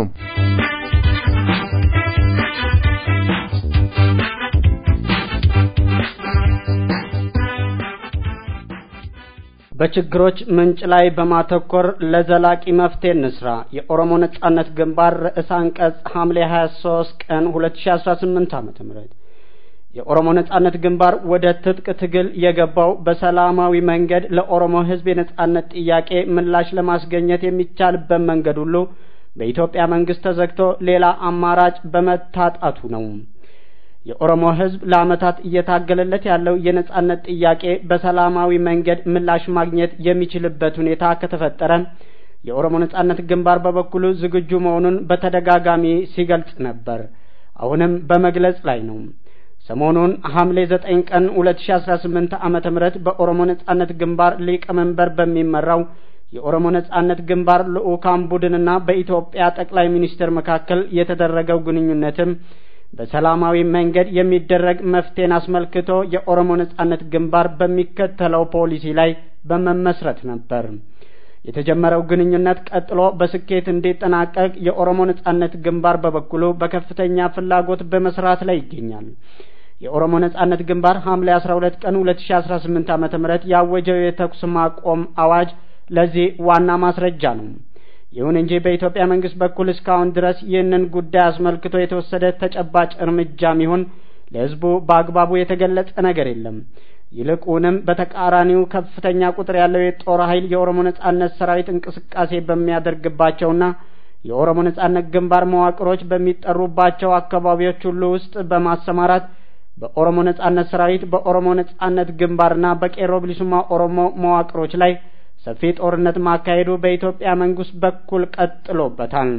በችግሮች ምንጭ ላይ በማተኮር ለዘላቂ መፍትሄ እንስራ። የኦሮሞ ነጻነት ግንባር ርዕሰ አንቀጽ ሐምሌ 23 ቀን 2018 ዓመተ ምህረት የኦሮሞ ነጻነት ግንባር ወደ ትጥቅ ትግል የገባው በሰላማዊ መንገድ ለኦሮሞ ሕዝብ የነጻነት ጥያቄ ምላሽ ለማስገኘት የሚቻልበት መንገድ ሁሉ በኢትዮጵያ መንግስት ተዘግቶ ሌላ አማራጭ በመታጣቱ ነው። የኦሮሞ ሕዝብ ለዓመታት እየታገለለት ያለው የነጻነት ጥያቄ በሰላማዊ መንገድ ምላሽ ማግኘት የሚችልበት ሁኔታ ከተፈጠረ የኦሮሞ ነጻነት ግንባር በበኩሉ ዝግጁ መሆኑን በተደጋጋሚ ሲገልጽ ነበር። አሁንም በመግለጽ ላይ ነው። ሰሞኑን ሐምሌ ዘጠኝ ቀን ሁለት ሺ አስራ ስምንት ዓመተ ምህረት በኦሮሞ ነጻነት ግንባር ሊቀመንበር በሚመራው የኦሮሞ ነጻነት ግንባር ልዑካን ቡድንና በኢትዮጵያ ጠቅላይ ሚኒስትር መካከል የተደረገው ግንኙነትም በሰላማዊ መንገድ የሚደረግ መፍትሄን አስመልክቶ የኦሮሞ ነጻነት ግንባር በሚከተለው ፖሊሲ ላይ በመመስረት ነበር። የተጀመረው ግንኙነት ቀጥሎ በስኬት እንዲጠናቀቅ የኦሮሞ ነጻነት ግንባር በበኩሉ በከፍተኛ ፍላጎት በመስራት ላይ ይገኛል። የኦሮሞ ነጻነት ግንባር ሐምሌ 12 ቀን 2018 ዓመተ ምህረት ያወጀው የተኩስ ማቆም አዋጅ ለዚህ ዋና ማስረጃ ነው። ይሁን እንጂ በኢትዮጵያ መንግስት በኩል እስካሁን ድረስ ይህንን ጉዳይ አስመልክቶ የተወሰደ ተጨባጭ እርምጃም ይሁን ለሕዝቡ በአግባቡ የተገለጸ ነገር የለም። ይልቁንም በተቃራኒው ከፍተኛ ቁጥር ያለው የጦር ኃይል የኦሮሞ ነጻነት ሰራዊት እንቅስቃሴ በሚያደርግባቸውና የኦሮሞ ነጻነት ግንባር መዋቅሮች በሚጠሩባቸው አካባቢዎች ሁሉ ውስጥ በማሰማራት በኦሮሞ ነጻነት ሰራዊት በኦሮሞ ነጻነት ግንባርና በቄሮ ብሊሱማ ኦሮሞ መዋቅሮች ላይ ሰፊ ጦርነት ማካሄዱ በኢትዮጵያ መንግስት በኩል ቀጥሎበታል።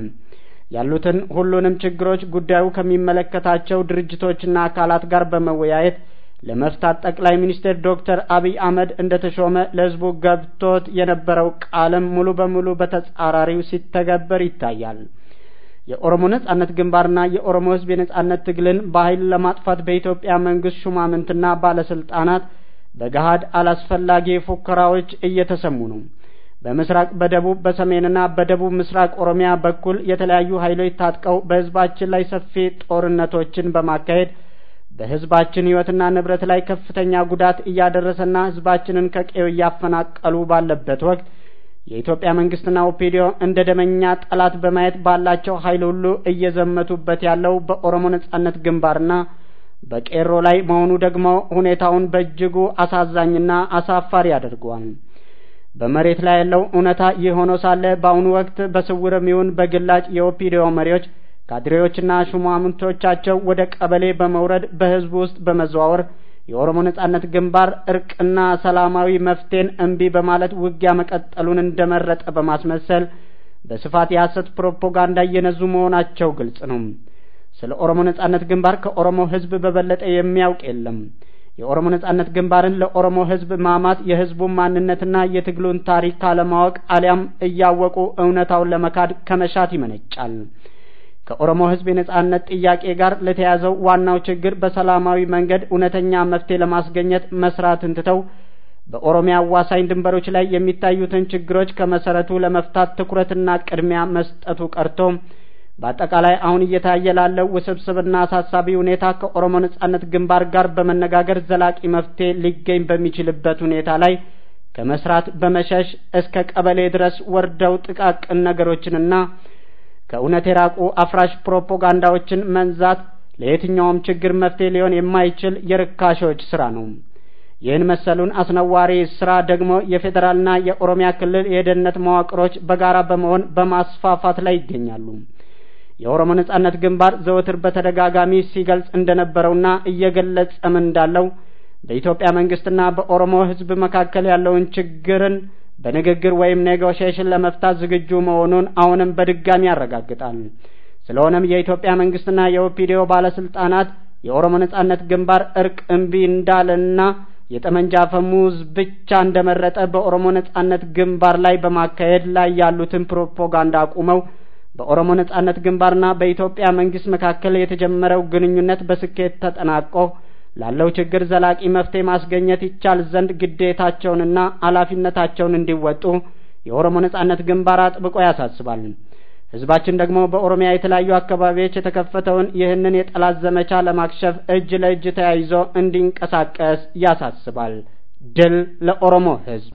ያሉትን ሁሉንም ችግሮች ጉዳዩ ከሚመለከታቸው ድርጅቶችና አካላት ጋር በመወያየት ለመፍታት ጠቅላይ ሚኒስትር ዶክተር አብይ አህመድ እንደተሾመ ለህዝቡ ገብቶት የነበረው ቃልም ሙሉ በሙሉ በተጻራሪው ሲተገበር ይታያል። የኦሮሞ ነጻነት ግንባርና የኦሮሞ ህዝብ የነጻነት ትግልን በኃይል ለማጥፋት በኢትዮጵያ መንግስት ሹማምንትና ባለስልጣናት በገሃድ አላስፈላጊ ፉከራዎች እየተሰሙ ነው። በምስራቅ፣ በደቡብ፣ በሰሜንና በደቡብ ምስራቅ ኦሮሚያ በኩል የተለያዩ ኃይሎች ታጥቀው በህዝባችን ላይ ሰፊ ጦርነቶችን በማካሄድ በህዝባችን ህይወትና ንብረት ላይ ከፍተኛ ጉዳት እያደረሰና ህዝባችንን ከቀዩ እያፈናቀሉ ባለበት ወቅት የኢትዮጵያ መንግስትና ኦፒዲዮ እንደ ደመኛ ጠላት በማየት ባላቸው ኃይል ሁሉ እየዘመቱበት ያለው በኦሮሞ ነጻነት ግንባርና በቄሮ ላይ መሆኑ ደግሞ ሁኔታውን በእጅጉ አሳዛኝና አሳፋሪ ያደርገዋል። በመሬት ላይ ያለው እውነታ ይህ ሆኖ ሳለ በአሁኑ ወቅት በስውርም ይሁን በግላጭ የኦፒዲዮ መሪዎች ካድሬዎችና ሹማምንቶቻቸው ወደ ቀበሌ በመውረድ በህዝቡ ውስጥ በመዘዋወር የኦሮሞ ነጻነት ግንባር እርቅና ሰላማዊ መፍትሄን እምቢ በማለት ውጊያ መቀጠሉን እንደመረጠ በማስመሰል በስፋት የሐሰት ፕሮፓጋንዳ እየነዙ መሆናቸው ግልጽ ነው። ስለ ኦሮሞ ነጻነት ግንባር ከኦሮሞ ህዝብ በበለጠ የሚያውቅ የለም። የኦሮሞ ነጻነት ግንባርን ለኦሮሞ ህዝብ ማማት የህዝቡን ማንነትና የትግሉን ታሪክ ካለማወቅ አሊያም እያወቁ እውነታውን ለመካድ ከመሻት ይመነጫል። ከኦሮሞ ህዝብ የነጻነት ጥያቄ ጋር ለተያዘው ዋናው ችግር በሰላማዊ መንገድ እውነተኛ መፍትሄ ለማስገኘት መስራትን ትተው በኦሮሚያ አዋሳኝ ድንበሮች ላይ የሚታዩትን ችግሮች ከመሰረቱ ለመፍታት ትኩረትና ቅድሚያ መስጠቱ ቀርቶ በአጠቃላይ አሁን እየታየ ላለው ውስብስብና አሳሳቢ ሁኔታ ከኦሮሞ ነጻነት ግንባር ጋር በመነጋገር ዘላቂ መፍትሄ ሊገኝ በሚችልበት ሁኔታ ላይ ከመስራት በመሸሽ እስከ ቀበሌ ድረስ ወርደው ጥቃቅን ነገሮችንና ከእውነት የራቁ አፍራሽ ፕሮፓጋንዳዎችን መንዛት ለየትኛውም ችግር መፍትሄ ሊሆን የማይችል የርካሾች ስራ ነው። ይህን መሰሉን አስነዋሪ ስራ ደግሞ የፌዴራልና የኦሮሚያ ክልል የደህንነት መዋቅሮች በጋራ በመሆን በማስፋፋት ላይ ይገኛሉ። የኦሮሞ ነጻነት ግንባር ዘወትር በተደጋጋሚ ሲገልጽ እንደነበረውና እየገለጸም እንዳለው በኢትዮጵያ መንግስትና በኦሮሞ ሕዝብ መካከል ያለውን ችግርን በንግግር ወይም ኔጎሽዬሽን ለመፍታት ዝግጁ መሆኑን አሁንም በድጋሚ ያረጋግጣል። ስለሆነም የኢትዮጵያ መንግስትና የኦፒዲዮ ባለስልጣናት የኦሮሞ ነጻነት ግንባር እርቅ እምቢ እንዳለና የጠመንጃ ፈሙዝ ብቻ እንደመረጠ በኦሮሞ ነጻነት ግንባር ላይ በማካሄድ ላይ ያሉትን ፕሮፓጋንዳ አቁመው በኦሮሞ ነጻነት ግንባርና በኢትዮጵያ መንግስት መካከል የተጀመረው ግንኙነት በስኬት ተጠናቆ ላለው ችግር ዘላቂ መፍትሄ ማስገኘት ይቻል ዘንድ ግዴታቸውንና ኃላፊነታቸውን እንዲወጡ የኦሮሞ ነጻነት ግንባር አጥብቆ ያሳስባል። ህዝባችን ደግሞ በኦሮሚያ የተለያዩ አካባቢዎች የተከፈተውን ይህንን የጠላት ዘመቻ ለማክሸፍ እጅ ለእጅ ተያይዞ እንዲንቀሳቀስ ያሳስባል። ድል ለኦሮሞ ህዝብ!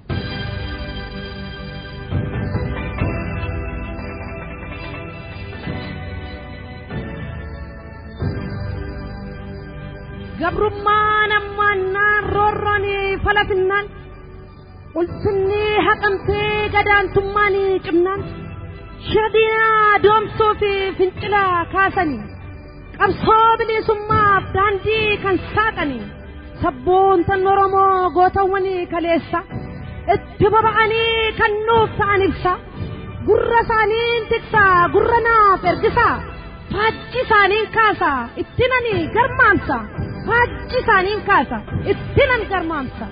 ገብሩማን ammaannaan roorroon falafinnaan ulfinni haqamtee gadaantummaan cimnaan shadinaa doomsuu fi fincila kaasanii qabsoo bilisummaaf daandii kan saaqanii sabboontan oromoo gootawwan kaleessa itti boba'anii kan nuuf ta'an ibsa gurra isaaniin tiksaa gurra naaf ergisaa faajji isaaniin kaasa itti nani garmaamsa faajji isaaniin kaasa itti nan garmaamsa.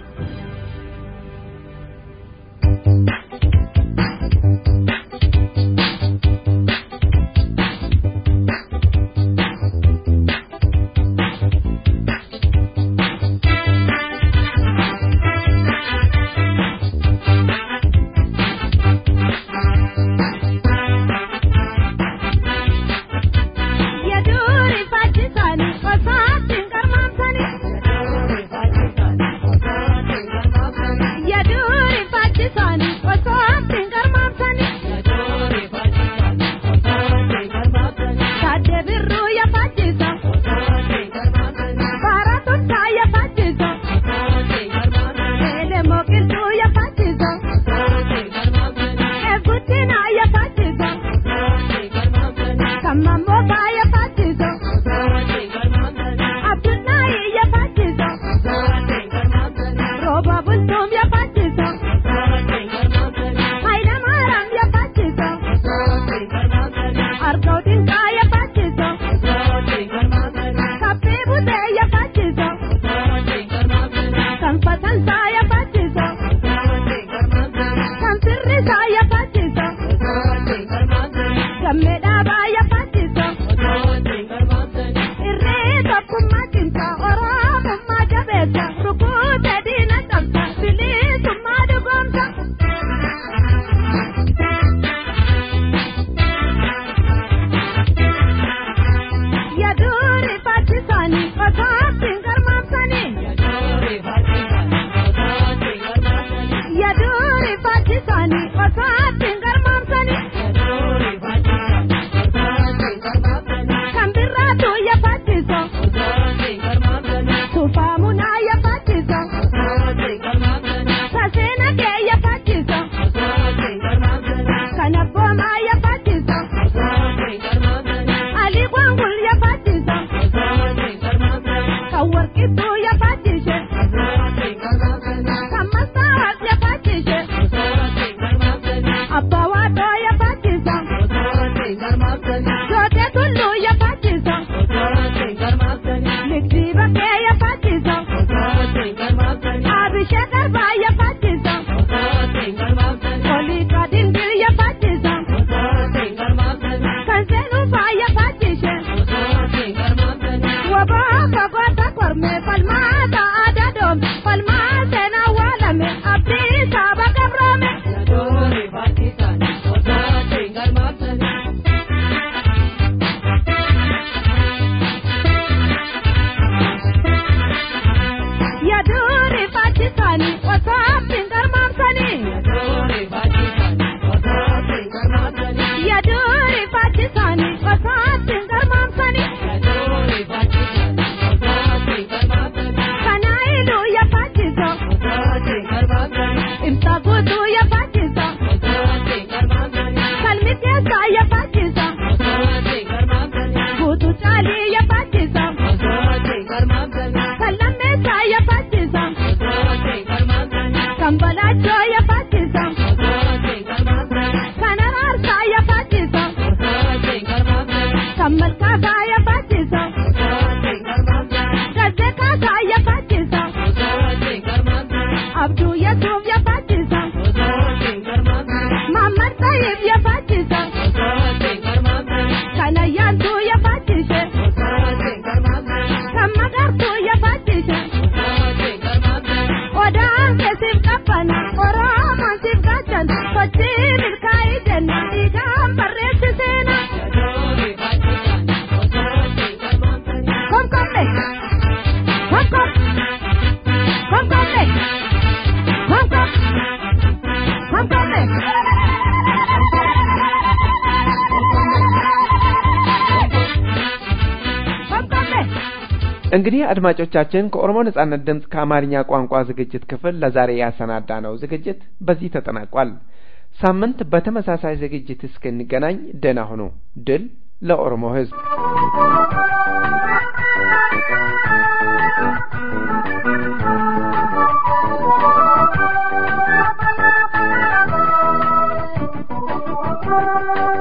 እንግዲህ አድማጮቻችን ከኦሮሞ ነጻነት ድምፅ ከአማርኛ ቋንቋ ዝግጅት ክፍል ለዛሬ ያሰናዳ ነው ዝግጅት በዚህ ተጠናቋል። ሳምንት በተመሳሳይ ዝግጅት እስክንገናኝ ደህና ሁኑ። ድል ለኦሮሞ ሕዝብ!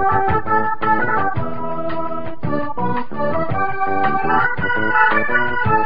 Thank you.